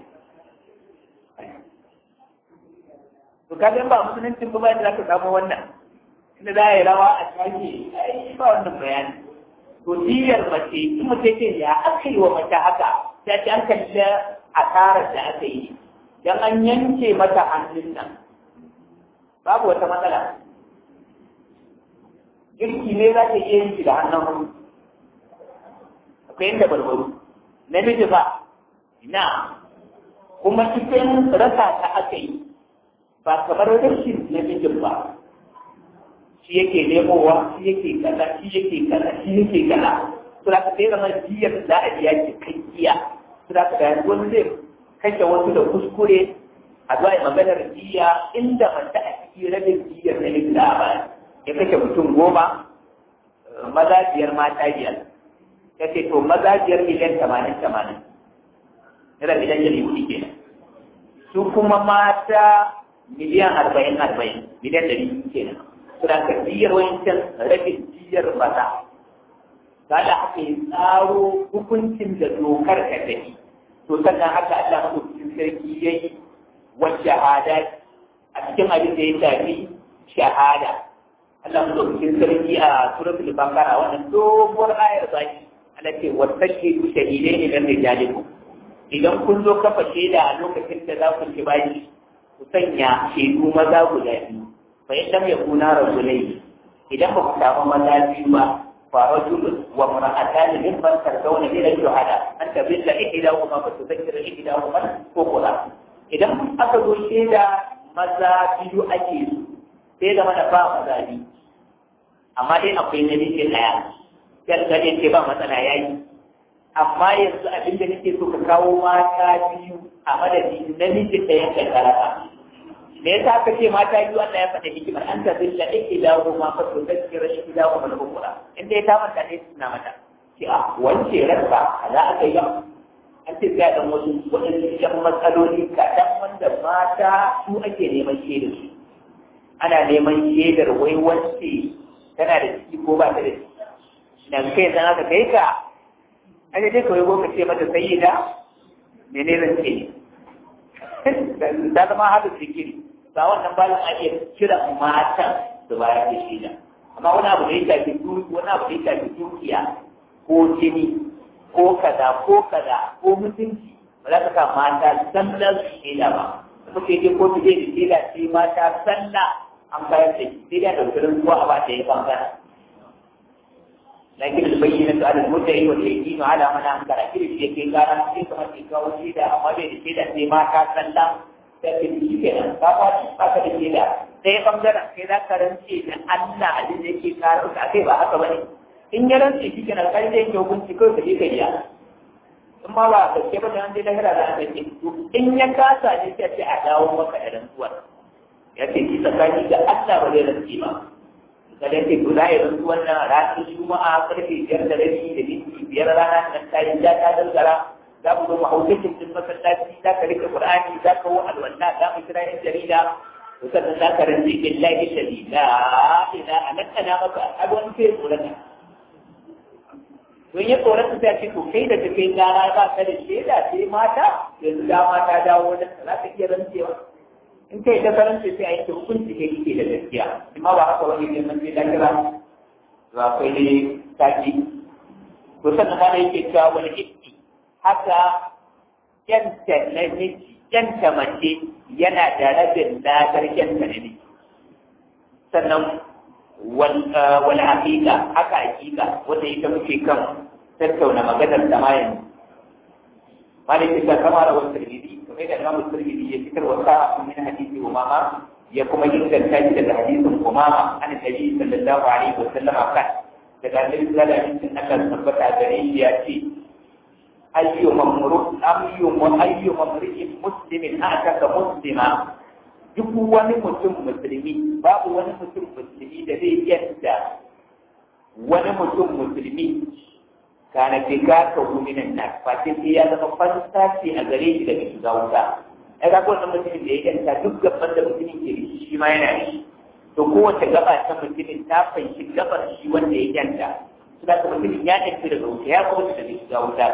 to ka ba musuluncin ba da zaka samu wannan inda za a yi rawa a shafi ai ba wannan bayani to diyar mace in mace ce ya aka yi wa mace haka sai ta an kalli asarar da aka yi dan an yanke mata hannun nan babu wata matsala girki ne za ta iya yin shi da hannun hannu akwai yadda barbaru namiji ba ina kuma cikin rasa ta aka yi ba kamar rashin namijin ba shi yake nemowa shi yake kaza shi yake kaza shi yake kaza su da ka sai zama jiyar za a biya cikakkiya su da ka da yanzu wani zai kashe wasu da kuskure a zuwa maganar jiya inda mace a cikin rabin jiyar na likita a baya ya kashe mutum goma maza biyar mata biyar ya ce to maza biyar miliyan tamanin tamanin yana miliyan yari hudu ke su kuma mata miliyan arba'in arba'in miliyan dari kenan su da ka jiyar wancan rabin jiyar maza ba da aka yi tsaro hukuncin da dokar ka tafi to sannan haka Allah maɗaukakin sarki ya yi والشهادات أتكلم عن ذي تابي شهادة الله مدوكين سرقي سورة البقرة وأن دوبر آية ضعي التي وتشهد شهيدين من رجالكم idan kun zo kafa shaida a lokacin da za ku ci bashi ku sanya shaidu maza guda biyu fa in lam yakuna rajulai idan ba ku samu maza biyu ba fa rajul wa mar'atan min man tardawna min al-shuhada an tabilla ihdahuma fa tudhakkira ihdahuma ukhra idan aka zo shaida maza biyu ake su sai da mana ba maza biyu amma dai akwai namiji ɗaya sai ka ce ba matsala yayi amma yanzu abin da nake so ka kawo mata biyu a madadi namiji ɗaya da karaka me yasa aka ce mata biyu Allah ya faɗa hikimar an ta zilla ikilahu ma fa to tazkira ikilahu mal ukra in dai ta manta ne suna mata ki a wance ranka za aka yi an ce ga dan wasu waɗansu yan matsaloli kaɗan wanda mata su ake neman shaidar su ana neman shaidar wai wance tana da ciki ko ba ta da ciki na kai zan aka kai ka an dai kawai ko ka ce mata sayyida mene zan ce ta zama hadu zikiri ba wannan bayan a iya kira matan da bayar da shaida amma wani abu da ya shafi wani abu da ya shafi dukiya ko jini ko kaza ko kaza ko mutunci ba za ka sa mata sallar su shaida ba kuma sai dai ko tuje da shaida sai mata sallah an bayar da shi sai da daukarin zuwa a ba ta yi bangaren lakin da bayyana su alal mutane wa yaqinu ala man ankara kiri shi yake gara sai kamar ke kawo shaida amma bai da shaida sai mata sallah sai ke shi kenan ka fa ba ka da shaida sai bangaren sai za ka rance da Allah abin da yake karo ka kai ba haka bane in ya rantse shi kenan kai zai ke hukunci kawai ka je ka biya in ma ba a gaske ba da an je lahira za a gaske to in ya kasa ne sai ce a dawo maka da rantsuwar ya ce ki tsakani ga Allah ba zai rantsi ba kada ce to za a yi rantsuwar nan ranar juma'a karfe biyar da rabi da minti biyar rana nan ta yi ja ta dangara za mu zo mu hau cikin din masallaci za ka rike qur'ani za ka wo alwala za mu kira yan jarida to sannan za ka rantsi billahi shadida ila anaka na maka abun sai tsoron don ya tsoron ta ce to kai da kai gara ba ka da shaida sai mata yanzu da mata dawo wajen za ka iya rantsewa in kai ta karanta sai a yi hukunci kai kike da gaskiya amma ba haka wani ne mun sai da kira ba kai ne taki to sannan ma yake cewa wani iski haka yanta namiji yanta mace yana da rabin ladar yanta namiji sannan wal haqiqa haka haqiqa wanda ita muke kan tattauna maganar da ma yanzu malik ta kama da wasu tirmidhi kamar da imamu tirmidhi ya fitar wa sa'a min hadisi umama ya kuma inganta shi daga hadisin umama an nabi sallallahu alaihi wa sallam kan daga annabi sallallahu alaihi wa sallam tabbata gare shi ya ce ayyu mamru ayyu ayyu mamri'in muslimin ataka muslima duk wani mutum musulmi babu wani mutum musulmi da zai yadda wani mutum musulmi kana fi gaka minan nas fa sai ya zama fansaci a gare shi daga shiga wuta ai ga wannan mutumin da ya yanta duk gaban da mutumin ke shi shi ma yana shi to kowace gaba ta mutumin ta fanshi gabar shi wanda ya yanta su da mutumin ya tafi daga wuta ya kawo daga shiga wuta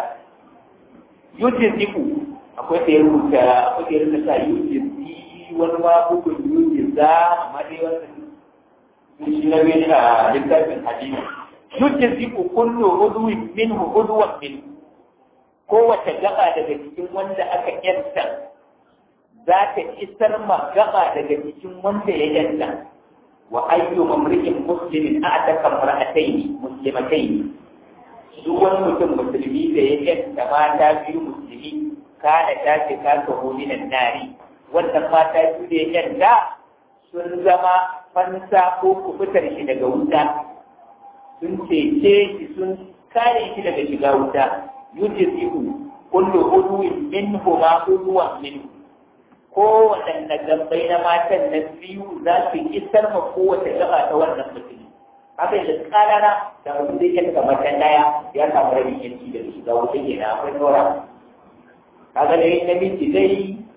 yujiziku akwai da ya rubuta akwai da ya rubuta yujizi wani ma bugun yujiza amma dai wannan shi na bai a littafin hadisi yujiziku kullu udwin minhu udwan minhu kowace gaba daga cikin wanda aka yanta za ta isar ma gaba daga cikin wanda ya yanta wa ayyu mamri'in muslimin a'taka mar'atayn muslimatayn duk wani mutum musulmi da ya yanta mata biyu musulmi kana ta ce ka kaho minan nari wannan mata biyu da ya yanta sun zama fansa ko kubutar shi daga wuta sun cece shi sun kare shi daga shiga wuta yujizihu kullu udwin minhu ma udwan minhu ko waɗanne gambai na matan nan biyu za su isar ma kowace gaba ta wannan mutum haka da kanana da mutum zai iya daga matan daya ya samu rabin yanki da shiga wuta ke na akwai nora kaga dai namiji dai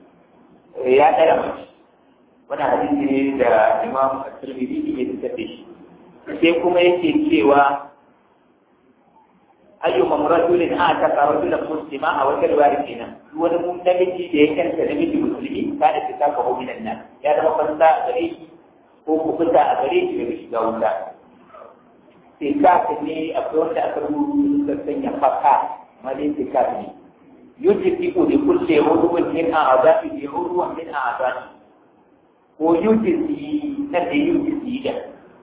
ya tsara mace wannan hadisi ne da imam at-tirmidhi ya fitar da shi sai kuma yake cewa ayyuma rajulin ataka rajulan muslima a wata riwaya kenan wani mun namiji da ya kanta namiji musulmi ka da fita ka hobi nan nan ya zama fansa a gare shi ko ku fita a gare shi daga shiga wuta sai ka ne akwai wanda aka rubuta suka sanya faka amma dai sai ka ne yujibu li kulli udwin min a'da'i bi udwan min a'da'i ko yujizi na da yujizi da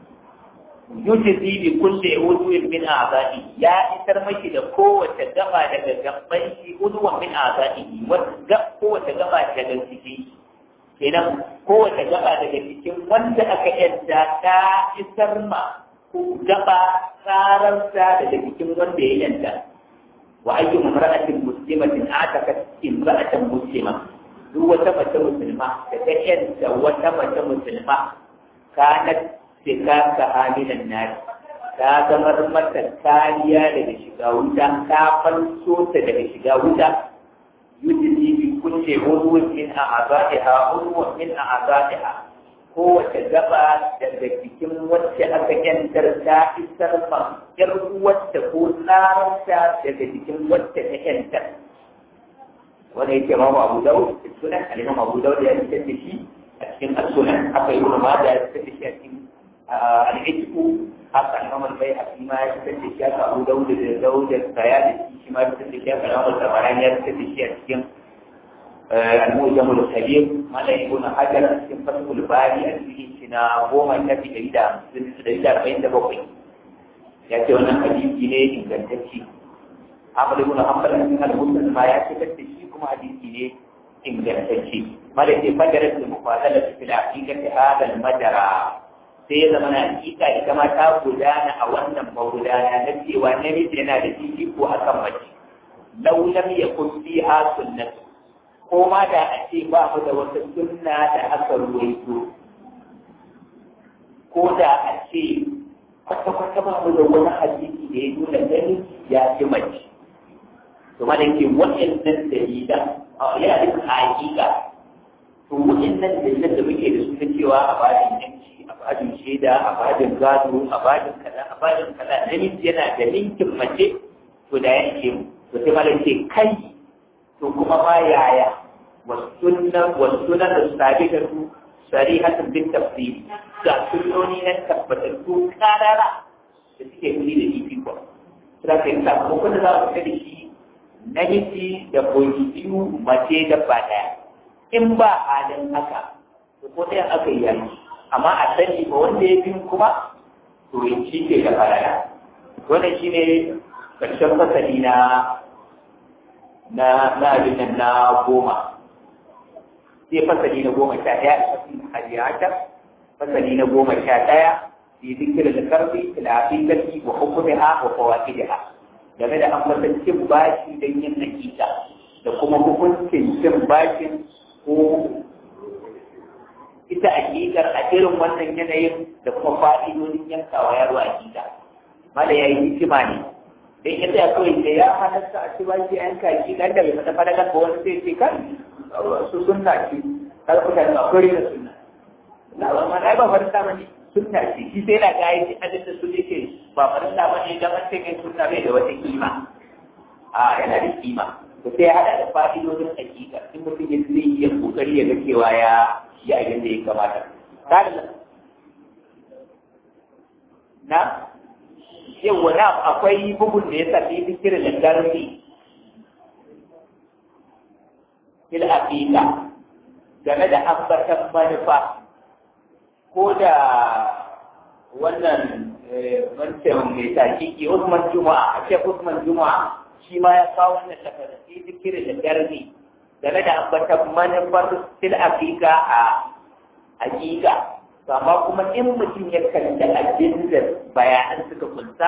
yujizi bi kulli udwin min a'za'i ya isar maki da kowace gaba daga gaban shi udwan min a'za'i wanda kowace gaba daga cikin kenan kowace gaba daga cikin wanda aka yadda ta isar ma gaba tsararsa daga cikin wanda ya yadda wa ayyu imra'atin muslimatin atakat imra'atan muslima duk wata mace musulma da ta yadda wata mace musulma kanat sikaka aminan nari ta zamar mata kariya daga shiga wuta ta fanso ta daga shiga wuta yujizi bi kulli urwin min a'za'iha urwin min a'za'iha kowace gaba daga cikin wacce aka yantar ta isar ma yar wacce ko tsararta daga cikin wacce ta yantar wanda yake ma Abu Dawud sunan al-Imam Abu Dawud ya fitar da shi a cikin as-sunan aka yi ma da ya fitar da shi a cikin العتق حتى الإمام البيهقي ما يكتب الشيخ أبو داود داود السيالسي ما يكتب الشيخ الإمام الطبراني يكتب الشيخ كم المؤجم الكبير ما لا يكون حجر كم فتح الباري الذي سنا هو ما يكتب دليلا دليلا بين دبوكي يأتي وانا حديث جنيه إن كان تكشي عمل يكون حمل من المسلم ما يكتب الشيخ كما حديث جنيه إن كان تكشي ما لا يفجرت المفاضلة في الحقيقة هذا المجرى sai ya zama na hakika ita ma ta gudana a wannan magudana na cewa namiji yana da fifiko a kan mace law lam yakun fiha sunnatu ko ma da a ce ba mu da wata sunna da aka ruwaito ko da a ce kwata-kwata ba mu da wani hadisi da ya nuna gani ya fi mace to ma da ke waɗannan dalilan yana da hakika to waɗannan dalilan da muke da su na cewa a bajin yanci a bajin shaida a bajin gado a bajin kaza a bajin kaza namiji yana da linkin mace to da ya ke mu to sai malam ce kai to kuma ma yaya wasunan wasunan da sabi da su sarihatun bin tafsiri ga sunnoni na tabbatattu karara da suke nuni da fifiko suna kai sakamakon da za mu fita da shi namiji da koyi biyu mace da ba ɗaya in ba halin haka to ko ɗayan aka yi yanki amma a sani ba wanda ya bin kuma to ya ci ke da faraya wannan shi ne ƙarshen fasali na na na abin nan na goma sai fasali na goma sha ɗaya a fasin hajjiyata fasali na goma sha ɗaya fi zikirin da karfi filafikati wa hukumiha wa fawakidiha game da ambatan cin bashi don yin hakika da kuma hukuncin cin bashin ko ita hakikar a irin wannan yanayin da kuma fa'idodin yankawa yaro hakika mala ya yi hikima ne dan ya tsaya kawai da ya halatta a ci bashi a yanka hakika da bai fata fadakan ba wani sai ce kan su sunna ce kada ku tare akwai da sunna na ba ma ai ba farta bane sunna ce shi sai na ga yi hadin da su yake ba farta bane da man sai sunna bai da wata kima a yana da kima to sai ya hada da fa'idodin hakika in mutum ya zai iya kokari ya ga cewa ya yi abin da ya kamata kada na yawa na akwai bugun da ya sami zikirin da garbi fil aqiqa game da ambatan manufa ko da wannan wancan mai takiki Usman Juma'a a ce Usman Juma'a shi ma ya kawo wannan tafarki zikirin da garbi game da ambatan manufar fil aqiqa a aqiqa amma kuma in mutum ya kalli abin da bayanan suka kunsa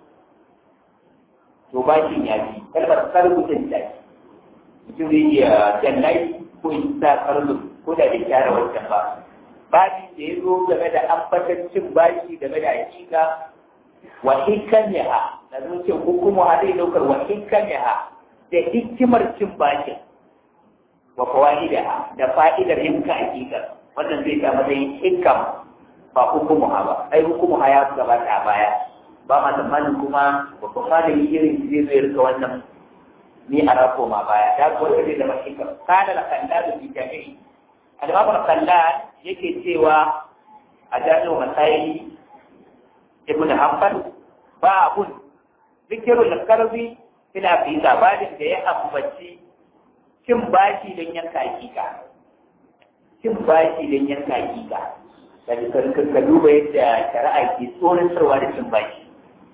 to ba shi ya fi kalmar karbutun ta mutum zai iya jannai ko in sa karbut ko da bai gyara wancan ba babin da ya zo game da ambatan cin bashi game da hakika wa hikamiha na zuciyar hukumu ha zai daukar wa hikamiha da hikimar cin bashin wa fawaidaha da fa'idar yanka hakikar wannan zai ta matsayin hikam ba hukumu ha ba ai hukumu ha ya gabata a baya ba ma tsammanin kuma babban malami irin zai zai rika wannan ni a rako ma baya da ko wanda zai zama hikam kada da kalla da fi jami'i al-imam kalla yake cewa a jami'u masayi ibn hanbal ba abun zikirul karbi ina fi sabadin da ya ambaci cin bashi don yanka hakika cin bashi don yanka hakika ka duba yadda shari'a ke tsoratarwa da cin bashi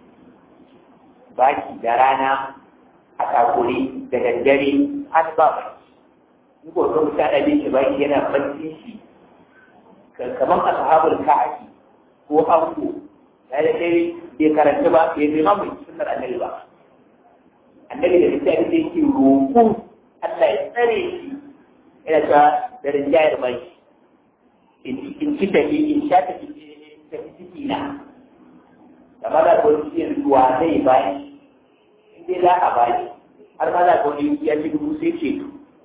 baki da rana a takure da daddare har ba baki in ko ka mutu ana bin shi baki yana bacci shi kamar a sahabar ka'aki ko anko ya da dare bai karanta ba bai zai mamu sunnar annabi ba annabi da littafi da yake roƙo Allah ya tsare shi yana ta da rinjayar baki in ci tafi in sha tafi tafi ciki na da maza ko cikin ruwa zai bayi in dai za a bayi har maza ko ne ya ci dubu sai ce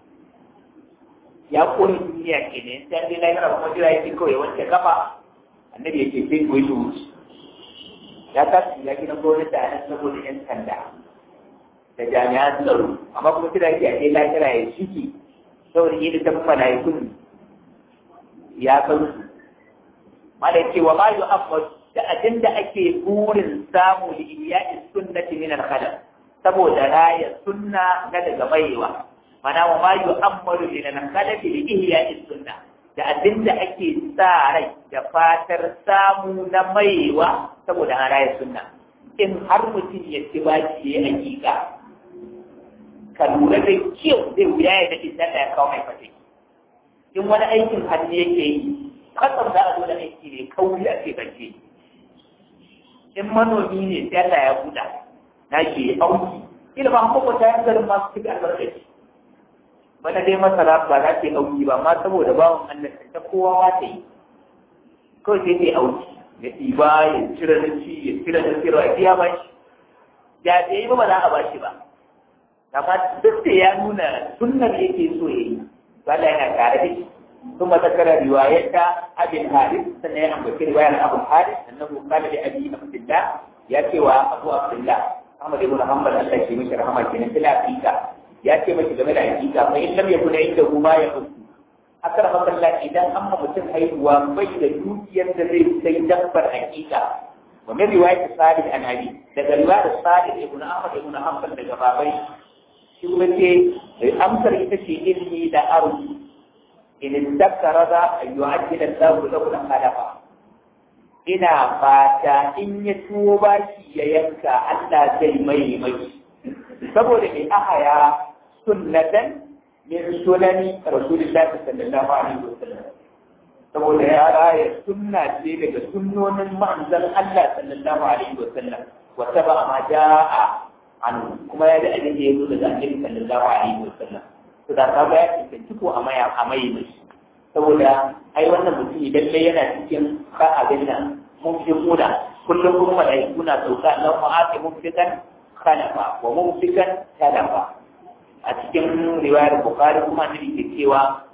ya kone duniya ke ne sai dai lahira kuma jira yake kawai wanke kafa annabi ya ce sai ko yi wuce ya tashi ya gina gwamnati a nan saboda yan sanda da jami'an tsaro amma kuma jira yake a dai lahira ya shiki saboda yi da tafi mala'ikun ya san su mala ce wa ma yu'ammad da abin da ake burin samu da iya'i sunnati min al-khalaq saboda raya sunna na daga baiwa mana wa ma yu'ammadu min al-khalaq li ihya'i sunna da abin da ake sa rai da fatar samu na maiwa saboda an raya sunna in har mutum ya ci baki ya hakika ka lura da kyau zai wuya ya daɗe da ya kawo mai fataki in wani aikin hannu yake yi kasar za a zo da aiki ne kauri a bance in manomi ne sai Allah ya buɗa na ke auki ila ba kuma ta yan garin masu cikin albarkaci bana dai masara ba za ta yi auki ba amma saboda bawan Allah ta kowa ma ta yi kawai sai ta yi auki ya ɗiba ya cire na ci ya cire na cire ya ba shi da da yi ba ba za a ba shi ba amma duk da ya nuna sunnar yake so ya yi ba da yana tare da shi ثم ذكر رواية أبي الحارث سنة أبو رواية أبو الحارث أنه قال لأبي عبد الله يأتي وأبو عبد الله أحمد بن محمد الشيخ مش رحمه الله في الأفريقيا يأتي مش جميل الأفريقيا فإن لم يكن عنده ما يخص أكرمك الله إذا أما مسلم أي وبين دوكيا الذي سيدبر حقيقة ومن رواية صالح عن أبي لذا رواية صالح ابن أحمد بن حنبل لجبابي شو بتي أمسر إتشي إلمي لا أرجو in dakkara za a yi ajiyar zaku da kula hadafa ina fata in ya tuwo bashi ya yanka Allah zai mai mai saboda mai ahaya sunnatan min sunani rasulullahi sallallahu alaihi wasallam saboda ya raya sunna ce daga sunnonin manzon Allah sallallahu alaihi wasallam wa taba ma jaa an kuma ya da abin da ya zo daga annabi sallallahu alaihi wasallam to da kaga ya cancanci ko a maya a mai mai saboda ai wannan mutum lalle yana cikin ka abin nan mumfikuna kullum kuma malaiku na sauka na mu'ati mumfikan khalafa wa mumfikan talafa a cikin riwayar bukhari kuma ne ke cewa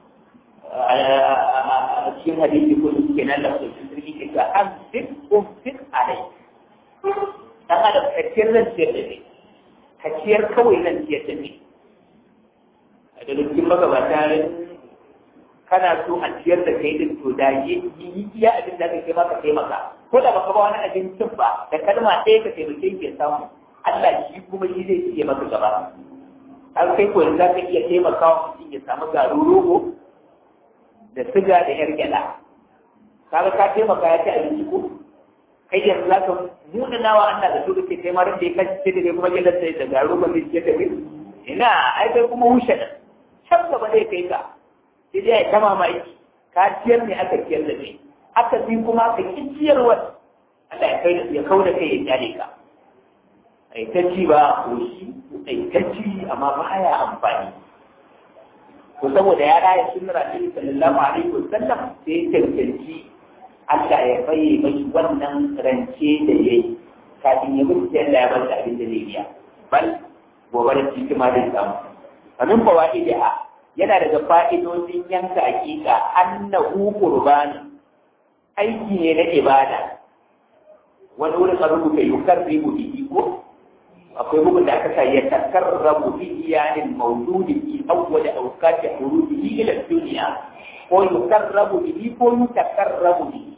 a cikin hadisi ko kenan da su sirri ke ga an fit umfik alai dan adam kaciyar zan ciyar da ne kaciyar kawai zan ciyar da ne da cikin magabata kana so a ciyar da kai din to da yi iya abin da kake maka taimaka ko da baka ba wani abincin ba da kalma ɗaya ka taimake ke samu Allah shi kuma shi zai iya maka gaba har kai ko za ka iya taimaka wa mutum ya samu garin rogo da siga da yar gyaɗa kaga ka taimaka ya ci abinci ko kai yanzu za ka nuna nawa Allah da dole kai ma da ya kashi da kuma gyaɗa da garin rogo zai ciyar da kai ina ai kai kuma wushe da can gaba zai kai ka sai dai ya ta mamaki ka ciyar ne aka ciyar da kai aka fi kuma ka ki ciyarwa Allah ya kai ya kau da kai ya kyale ka ai ta ci ba ko shi ai ta ci amma ba ya amfani ko saboda ya raya sunnar Annabi sallallahu alaihi wasallam sai cancanci Allah ya baye mai wannan rance da yayi kafin ya mutu sai Allah ya bar abin da zai biya bal gobe da ciki ma zai samu amin fawaidiha yana daga fa'idodin yanka hakika annahu qurban aiki ne na ibada wani wurin a rubuta yukarribu bihi ko akwai bugun da aka sa ya takarrabu bihi yani mawjudi fi awwal awqati hurudihi ila dunya ko yukarrabu bihi ko yutakarrabu bihi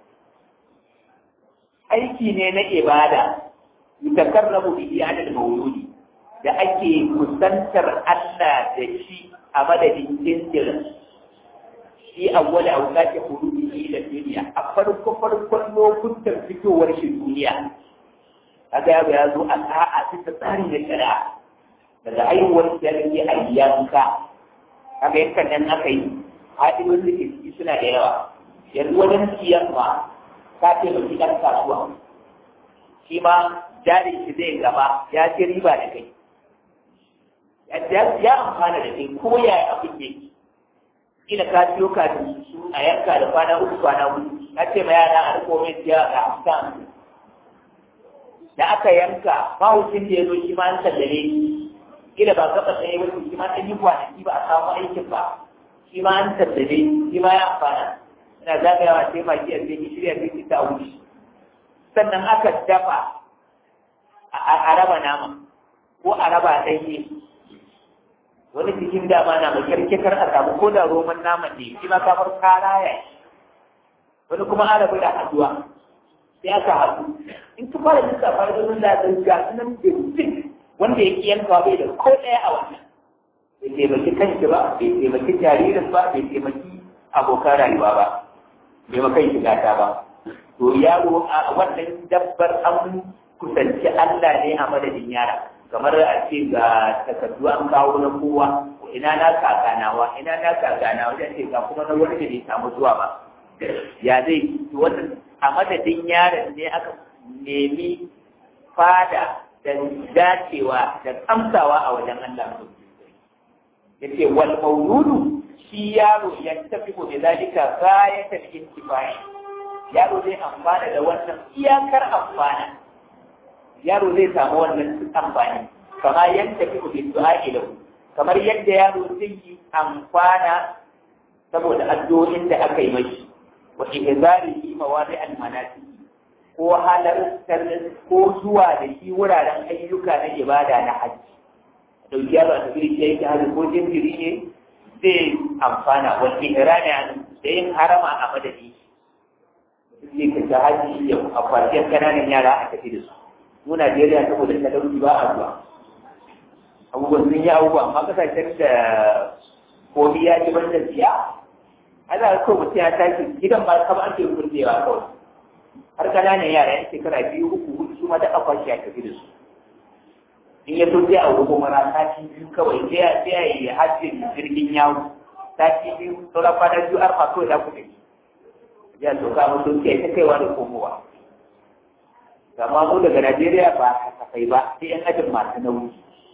aiki ne na ibada yutakarrabu bihi yani mawjudi da ake kusantar Allah da shi a madadin jinjirin shi awwal awqati hurudihi ila dunya a farko farkon lokutan fitowar shi duniya kaga ya ya zo a sa'a ta tsarin da shari'a daga haihuwar da yake a yanka kaga yankan nan aka yi haɗin da ke ciki suna da yawa yanzu wajen siyarwa ka taimaki ɗan kasuwa shi ma jarin shi zai gaba ya ci riba da kai ya amfana da kai ko ya yi abin da yake ina ka siyo kafin su a yanka da kwana uku kwana hudu na ce ma yara a riko mai siya a hamsin da aka yanka mahucin da ya zo shi ma an sallare kila ba gaba tsaye ba shi ma ɗan yi kwanaki ba a samu aikin ba shi ma an sallare shi ma ya amfana ina zagayawa sai ma kiyar da shirya sai ta wuce sannan aka dafa a raba nama ko a raba ɗanye wani cikin dama na mai kyarkekar a samu ko da roman naman ne shi ma kamar kara ya wani kuma an rabu da haduwa sai aka haɗu in ka fara jinsa fara ganin da ga sunan bincin wanda ya ƙi yankawa bai da ko ɗaya a wannan bai taimaki kanshi ba bai taimaki jaririn ba bai taimaki abokan rayuwa ba bai ma kai shiga ta ba to yaro a wannan dabbar an kusanci Allah ne a madadin yara kamar a ce ga takardu an kawo na kowa ina na kakanawa ina na kakanawa wajen ce ga kuma na wani da bai samu zuwa ba ya zai wannan a madadin yaron ne aka nemi fada da dacewa da tsamsawa a wajen Allah yace wal mauludu shi yaro ya tafi ko da zalika ghayatul intifai yaro zai amfana da wannan iyakar amfana yaro zai samu wannan amfani kama yadda fi bi du'a lahu kamar yadda yaro zai yi amfana saboda addu'o'in da aka yi mashi wa ihzarihi mawadi al-manasik ko halar ko zuwa da shi wuraren ayyuka na ibada na hajji dauki yaro a tafi da yake hajji ko jinjiri ne zai amfana wal ihrami an da yin harama a madadi sai ka ta hajji ya a kwarciyar kananan yara a tafi da su mu Najeriya saboda talauci ba a zuwa abubuwan sun yi abubuwa amma kasashen da komi ya ci banda siya ana so mutum ya tashi gidan ba kama ake kurdewa kawai har kananan yara yan shekara biyu uku hudu su ma da akwashi ya tafi da su in ya so sai a wuko mara sati biyu kawai sai ya sai ya yi hajjin jirgin yawo sati biyu sauran kwana biyu arfa kawai za ku tafi ya so ka mutum sai ta kaiwa da komowa amma mu daga Najeriya ba kasafai ba sai yan ajin masu nauyi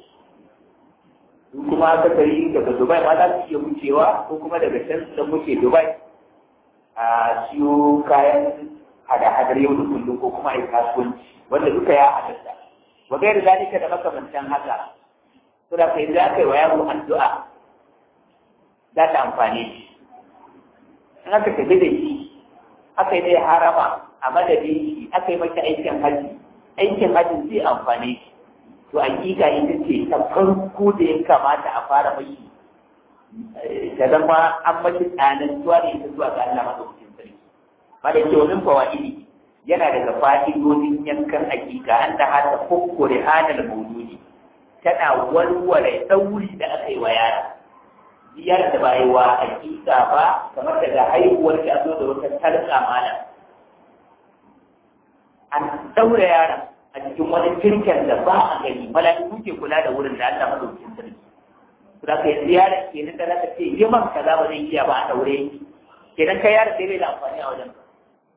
su kuma akasari daga Dubai ma za su iya wucewa ko kuma daga can su wuce Dubai a siyo kayan hada-hadar yau da kullum ko kuma a yi kasuwanci wanda duka ya halatta wa gairi zalika da makamantan haka to da kai za ka yi wa yaro addu'a za ta amfane shi in aka tafi da shi aka yi dai harama a madadin shi aka yi mata aikin haji aikin haji zai amfane shi to hakika ita ce ta farko da ya kamata a fara mashi ta zama an mashi tsanin zuwa da ita zuwa ga Allah madaukakin sarki ba da kyaunin fawaidi yana daga fa'idodin yankan hakika an da hata kokkore hadal mauludi tana warware ɗauri da aka yi wa yara ziyar da ba yi wa hakika ba kamar daga haihuwar da zo da wata tarka mana an daura yaron a cikin wani kirkin da ba a gani mala'iku ke kula da wurin da Allah madaukakin sarki da kai ziyara ke nan da zaka ce yi man kaza ba zai iya ba a daure kenan kai yaron sai bai da amfani a wajen ka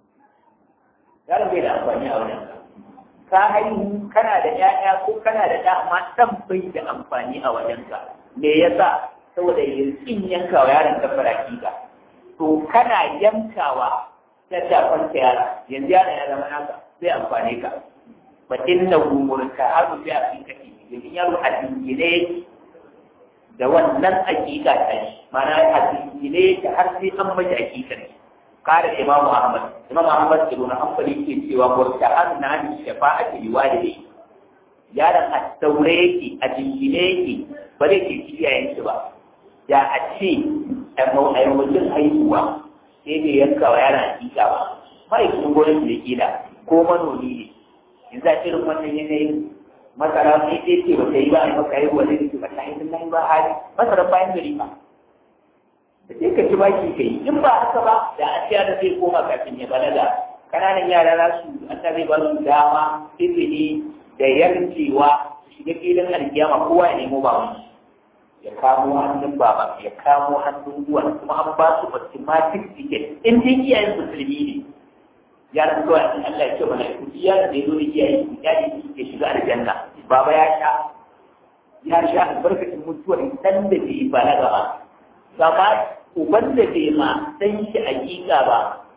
yaron bai da amfani a wajen ka ka haihu kana da ƴaƴa ko kana da ɗa amma ɗan bai da amfani a wajen ka me yasa saboda yankin yankawa yaron ka faraki ka to kana yankawa ta shafanta yara yanzu yaron ya zama naka zai amfane ka fa inna umurka hadu bi aqiqati domin yaro a dingine da wannan aqiqa ta shi mana a dingine ta har sai an mace aqiqar kare imamu ahmad imamu ahmad ibn hanbal yake cewa murta'an na ni shafa'ati liwalidi yaron a daure yake a dingine yake ba zai ke kiyayen shi ba da a ce a mutum haihuwa sai bai yanka wa yaron aqiqa ba ma'aikacin gwamnati da kila ko manomi ne yanzu a irin wannan yanayin masara sai dai ce ba ta yi ba a maka yi wani da ke ba ta yi sun ba hali masara bayan gari ba da sai ka ci baki ka yi in ba haka ba da a ciya da zai koma kafin ya balaga kananan yara za su an ta zai ba su dama izini da yarjewa su shiga filin alkiyama kowa ya nemo baban ya kamo hannun baba ya kamo hannun uwan kuma an ba su automatic ticket in dai iyayen musulmi ne yaran kawai in Allah ya ce mana ku yaran da ya zo da iyaye ku yaji ya shiga aljanna baba ya sha ya sha albarkacin mutuwar dan da bai balaga ba gaba uban da bai ma san shi hakika ba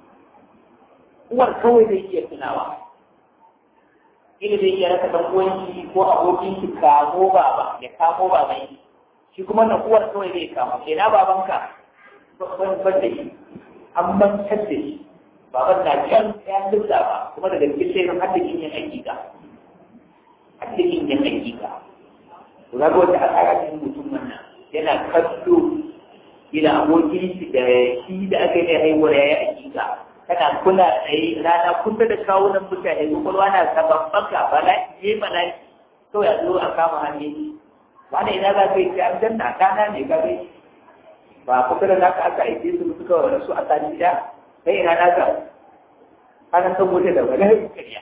uwar kawai zai iya tunawa ila zai iya rasa dan uwanki ko abokin ki kamo baba ya kamo baban shi kuma na uwar kawai zai kamo ina babanka ban ban da shi an bantar da shi baban na can ya lissa ba kuma daga cikin sai har da yin hakika har da yin hakika to ga wata al'ada ta mutum wannan yana kallo ila abokin shi da shi da aka yi haihuwar ya yi hakika kana kula tsaye rana kusa da kawunan mutane kwakwalwa na saban baka bala'i je bala'i kawai a zo a kama hannu wani ina za ka yi sai an danna kana ne ka gai ba kusa da naka aka aike su suka wa su a sani da sai ina naka ana san wuta da wani kariya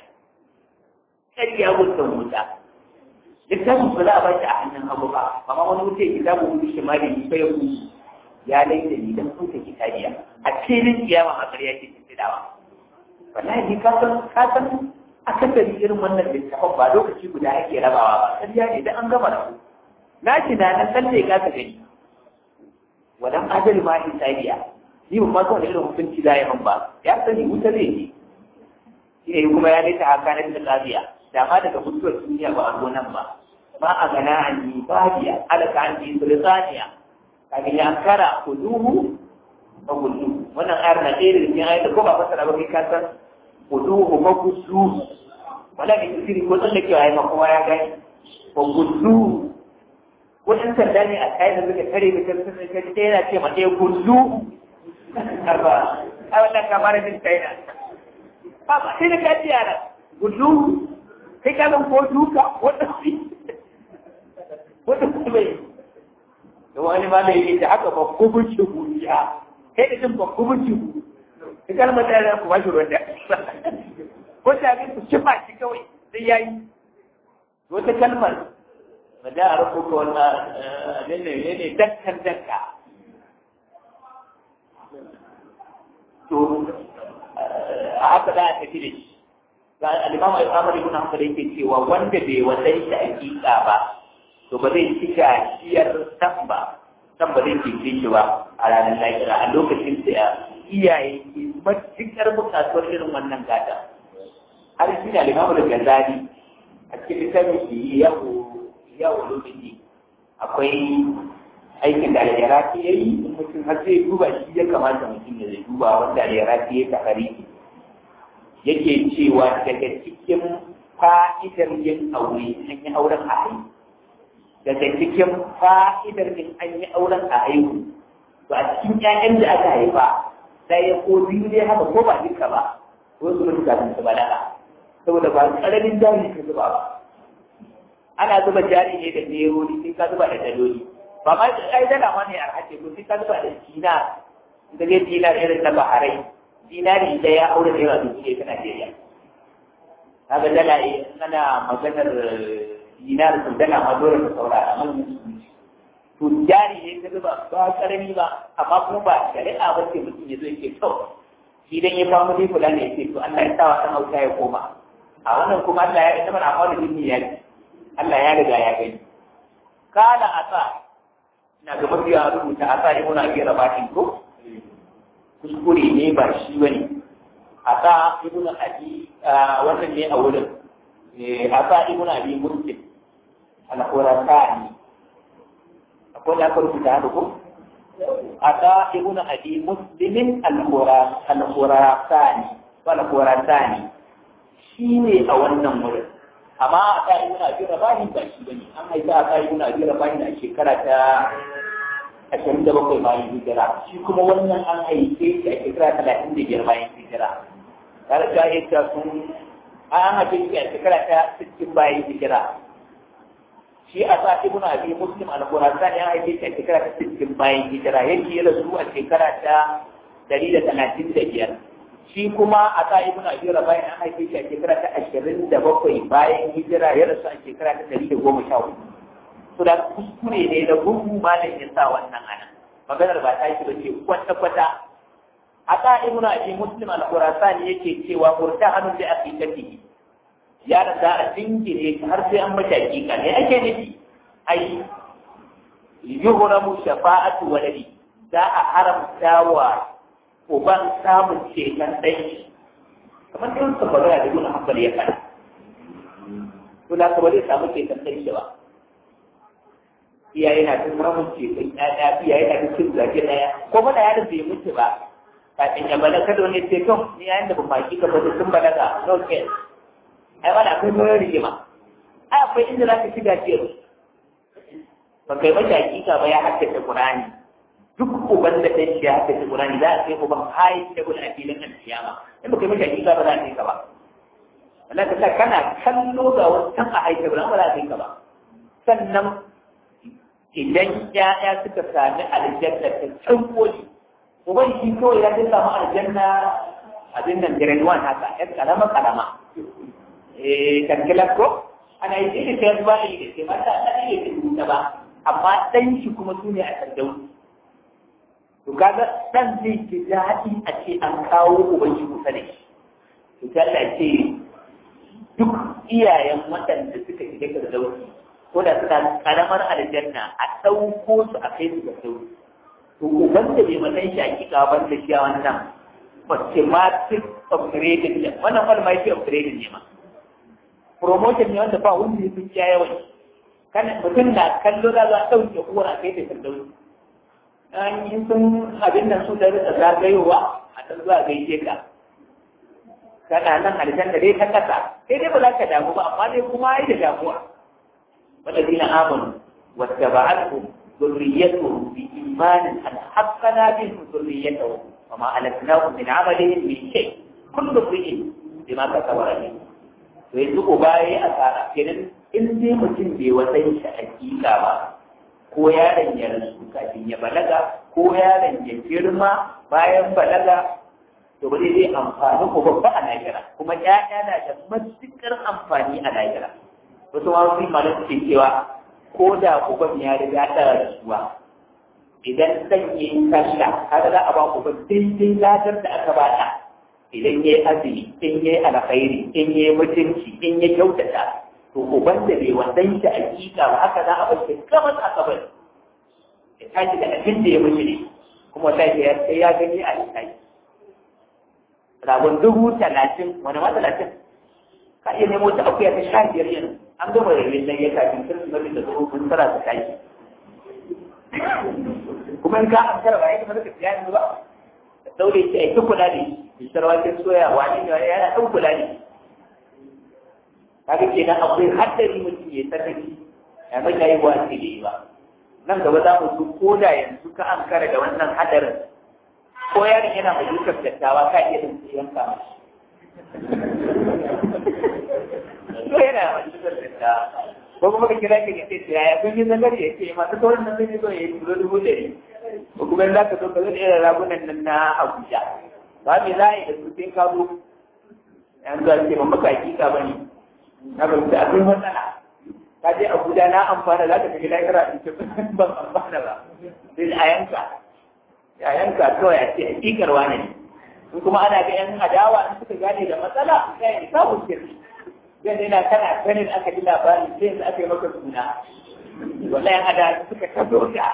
kariya wutan wuta littafin ba za a bashi a hannun hagu ba amma wani wuce kitabun wuce shi ma da yi sai ya kusa ya laida ni dan kuka kitabiya a cikin kiyama a ƙarya ke tuntudawa wallahi ka san ka san akasari irin wannan littafin ba lokaci guda ake rabawa ba ƙarya ne dan an gama rabu na shi na nan tsalle ka ka gani wadan ajali ma hisabiya ni ba ma so da irin hukunci da ya ba ya sani wuta zai yi shi ne kuma ya nita haka na da lafiya da ma daga mutuwar duniya ba a zo nan ba ma a gana an yi babiya alaka an yi sultaniya kaga ya kara kuduhu ba kudu wannan ayar na ɗaya da cikin ayar da ko ba fasara ba kai ka san kuduhu ba kudu wala ne sirri ko tsallakewa ya ma kowa ya gani ba kudu wajen sanda ne a kayan da suka tare da kan sun kai ɗaya yana ce ma ɗaya kudu arba a wannan kamar min kaina ba ba sai da ka ji yara kudu kai ka zan ko duka wanda su wanda su bai da wani ma mai yi da haka ba kubuci guya kai da jin ba kubuci gu ka kalmar da yana kuma shi ruwan da ko ta ga ku cifa shi kawai sai yayi wata kalmar ba da a rubuta wannan abin ne ne dakkan dakka to a haka za a tafi da shi ga al-imam al-amari ibn hanbal yake cewa wanda bai wadai shi hakika ba to ba zai ci gajiyar san ba san ba zai cece shi ba a ranar lahira a lokacin da iyaye ke matuƙar buƙatuwar irin wannan gata har shi ne al-imam al-ghazali a cikin littafin shi yawo yawo lokaci akwai aikin da al-iraqi yayi mutum har zai duba shi ya kamata mutum ya zai duba wanda al-iraqi ya takari yake cewa daga cikin fa'idar yin aure an yi auren a haihu daga cikin fa'idar yin an yi auren a haihu to a cikin ƴaƴan da aka haifa ɗaya ko biyu ne haka ko ba duka ba ko su mutu kafin su balaga saboda ba ƙaramin jari ka zuba ba ana zuba jari ne da nerori sai ka zuba da daloli ba ma ai dala ma ne arhace ko sai ka zuba da dinar da zai dinar irin na baharai dinari da ya aure da yawa dubu ta Najeriya. Kaga dala ana maganar dinar sun dala ma dole ka saurara man to jari ne ka zuba ba karami ba amma kuma ba shari'a ba ce mutum ya zo yake to shi dan ya famu dai kula ne yake to Allah ya sa wa san auta ya koma a wannan kuma Allah ya ita mana amma da dinni ya Allah ya riga ya gani kana asa ina ga mafiya rubuta asa ibn abi rabatin ko kuskure ne ba shi ba ne a sa ibn abi wannan ne a wurin a sa ibn abi muslim al-khurasani akwai da aka rubuta haka ko a sa ibn abi muslimin al-khurasani al-khurasani shi ne a wannan wurin amma a sa ibn abi rabahi ba shi bane an haifa a sa ibn abi rabahi a shekara ta ashirin da bakwai bayan hijira shi kuma wannan an haife shi a shekara talatin da biyar bayan hijira tare da ya ta sun an haife shi a shekara ta sittin bayan hijira shi a sa ibn abi muslim al-qurasan ya haife shi a shekara ta sittin bayan hijira yake ya rasu a shekara ta dari da talatin da biyar shi kuma a sa ibn abi rabai an haife shi a shekara ta ashirin da bakwai bayan hijira ya rasu a shekara ta dari da goma sha hudu to da kuskure ne da gugu malam ya sa wannan ana maganar ba ta yi ba ce kwata kwata a ka ibnu abi muslim al-qurasani yake cewa murta hannun da ake tafi ya da za a dingire har sai an mata hakika ne ake nufi ai yuhramu shafa'atu waladi za a haramta wa uban samun ceton ɗan kamar irin sa magana da ibnu hanbal ya faɗa to da ka ba zai samu ceton ɗan shi ba iyaye na tun samun ceton ƴaƴa iyaye na tun cin zage ɗaya ko mana yaron bai mutu ba kafin ya balaga da wani ceton ni yayin da ba maki ka bata sun balaga no care ai wani akwai sauran rigima ai akwai inda za ka shiga ciyar ba kai mashi hakika ba ya haddace Qur'ani duk uban da ɗan shi ya haddace Qur'ani za a kai uban hayi ta gudu a filin alkiyama in ba kai mashi hakika ba za a kai ka ba wallahi ka kana kallo ga wasu can a haike ba za a kai ka ba sannan idan ‘ya'ya suka sami aljanna ta can koli, uban shi kawai ya zai samu aljanna abin nan grade one haka, ‘yan karama karama. Eh, kankilar ko? Ana yi sai da ta yanzu ba da yi da ke mata ta iya da ba, amma ɗan shi kuma su ne a sandau. To kaga ɗan zai ji daɗi a ce an kawo uban shi kusa da shi. To ta ce duk iyayen waɗanda suka shiga firdausi ko da suna karamar aljanna a ɗauko su a kai su ga sauri to uban da bai matan shi hakika ban da shi a wannan automatic upgrading ne wannan wani ma yake upgrading ne ma promotion ne wanda ba wanda ya fi yawan kana mutum na kallo da za a ɗauke uwar a kai da firdausi an yi sun abin nan su da rika zagayowa a ɗan zuwa gaishe ka kana nan aljanna dai ta kasa sai dai ba za ka damu ba amma dai kuma ai da damuwa والذين آمنوا واتبعتهم ذريتهم بإيمان ألحقنا بهم ذريتهم وما ألتناهم من عملهم من شيء كل امرئ بما كسب رهين to yanzu uba ya yi asara kenan in dai mutum bai wasan shi hakika ba ko yaron ya rasu kafin ya balaga ko yaron ya girma bayan balaga to ba zai amfani ko babba a lahira kuma ƴaƴa na da matuƙar amfani a lahira wasu ma su malam ke cewa ko da uban ya riga da rasuwa idan dan yi sallah har za a ba uban daidai ladar da aka ba ta idan yayi azumi in yayi alkhairi in yayi mutunci in ya kyautata to uban da bai wannan shi hakika ba haka za a bar shi kamar aka bar ya tashi da abin da ya mutu ne kuma sai ya sai ya gani a lissafi ragon dubu talatin wani ma talatin ka iya nemo ta akuya ta sha biyar yanzu an gama rabin nan ya kafin kirsimeti da zuwa kun tara ta tashi kuma in ka an tara ba ya kamar ka siya yanzu ba da daure shi a yi kula ne bisar waken soya wani ne wani yana ɗan kula ne kaga kenan akwai haddari mutum ya sarrafi ya mai ya yi wa ce da yi ba nan gaba za mu su ko da yanzu ka an kara da wannan hadarin ko yaron yana mai dukkan dattawa ka iya din yanka mashi ko yana mai dukkan dattawa ko kuma ka kira ka ya ce yaya kun yi zagari ya ce masu kawai nan zai zo ya yi kilo dubu ɗari ko kuma za ka zo ka zo da irin ragunan nan na Abuja ba me za a yi da su sai ka zo yanzu a ce ba maka hakika ba ne na ba da akwai matsala ka je Abuja na amfana za ka tafi lahira in ce ban amfana ba sai a yanka a yanka kawai a ce hakikar wane ne in kuma ana ga yan adawa in suka gane da matsala sai ya samu kirki zai yana kana ganin aka ji labarin sai yanzu aka yi maka suna wallahi yan adawa suka tazo ka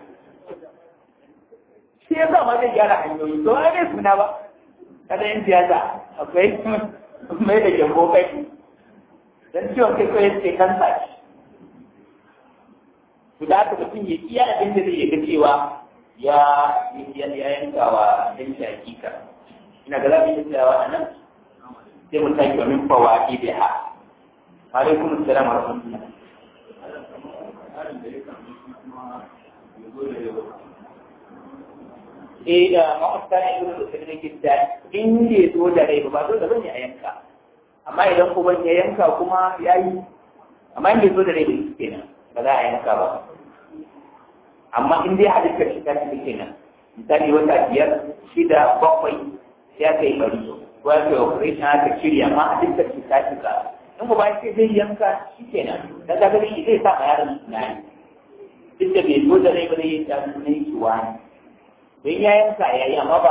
shi ya sa ma zai gyara hanyoyi to ai bai suna ba kada yin siyasa akwai mai da gyambo kai dan ciwon kai kawai ce kansa shi da aka mutum ya iya abin da zai ga cewa ya ya yanka wa dan shi hakika ina ga zamu yi tsayawa a nan sai mu tafi wa min fawaqi biha alaikum assalam wa rahmatullah eh da makwabta ne ibn al-usaymin gidda in bai zo da rai ba zo da bane a yanka amma idan kuma ya yanka kuma yayi amma in bai zo da rai ba kenan ba za a yanka ba amma in dai halittar shi ta ci kenan misali wata biyar shida bakwai ya kai bari ko ya kai operation aka shirya amma halittar shi ta cika in ba sai zai yanka shi kenan dan ka gani zai sa ma yaron tunani duk da bai zo da rai ba zai yi ta sunan shi wani don ya yanka ya yi amma ba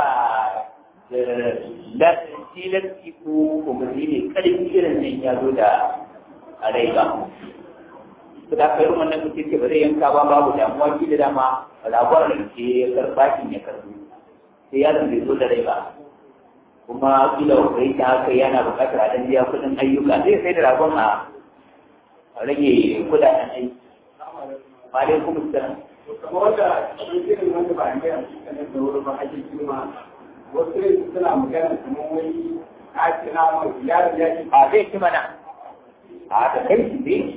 da tilasti ko umarni ne karfi irin nan ya zo da a rai ba su da kai rumar nan mutum ce ba zai yanka ba babu damuwa shi da dama rabuwar da ke karɓa shi ya karɓi sai yaron bai zo da rai ba kuma kila kai ta haka yana buƙatar a ɗan biya kuɗin ayyuka zai sai da ragon a rage kuɗaɗen aiki. Alaikum salam. wanda irin wanda ba a gaya su kanar da wuri ba ake kuma wasu ne suna magana kamar wani ake na mai yaro ya ce A zai ci mana. A da kai shi zai.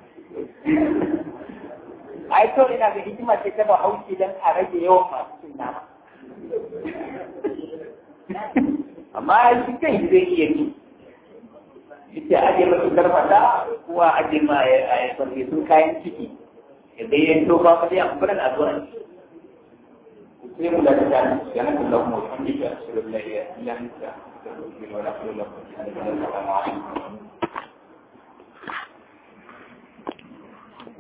Ai to ina ga hikima ce ta ba haushi don a rage yawan masu cin nama. Amma shi kai zai iya ci. Ita aje masu karfata kuwa aje ma a sun kayan ciki. Yadda yin to ba ka dai amfanin addu'a sai mu da ta yana da lamu wanda ya shirya Allah ya yi ya nisa da kuma wala kullu lakum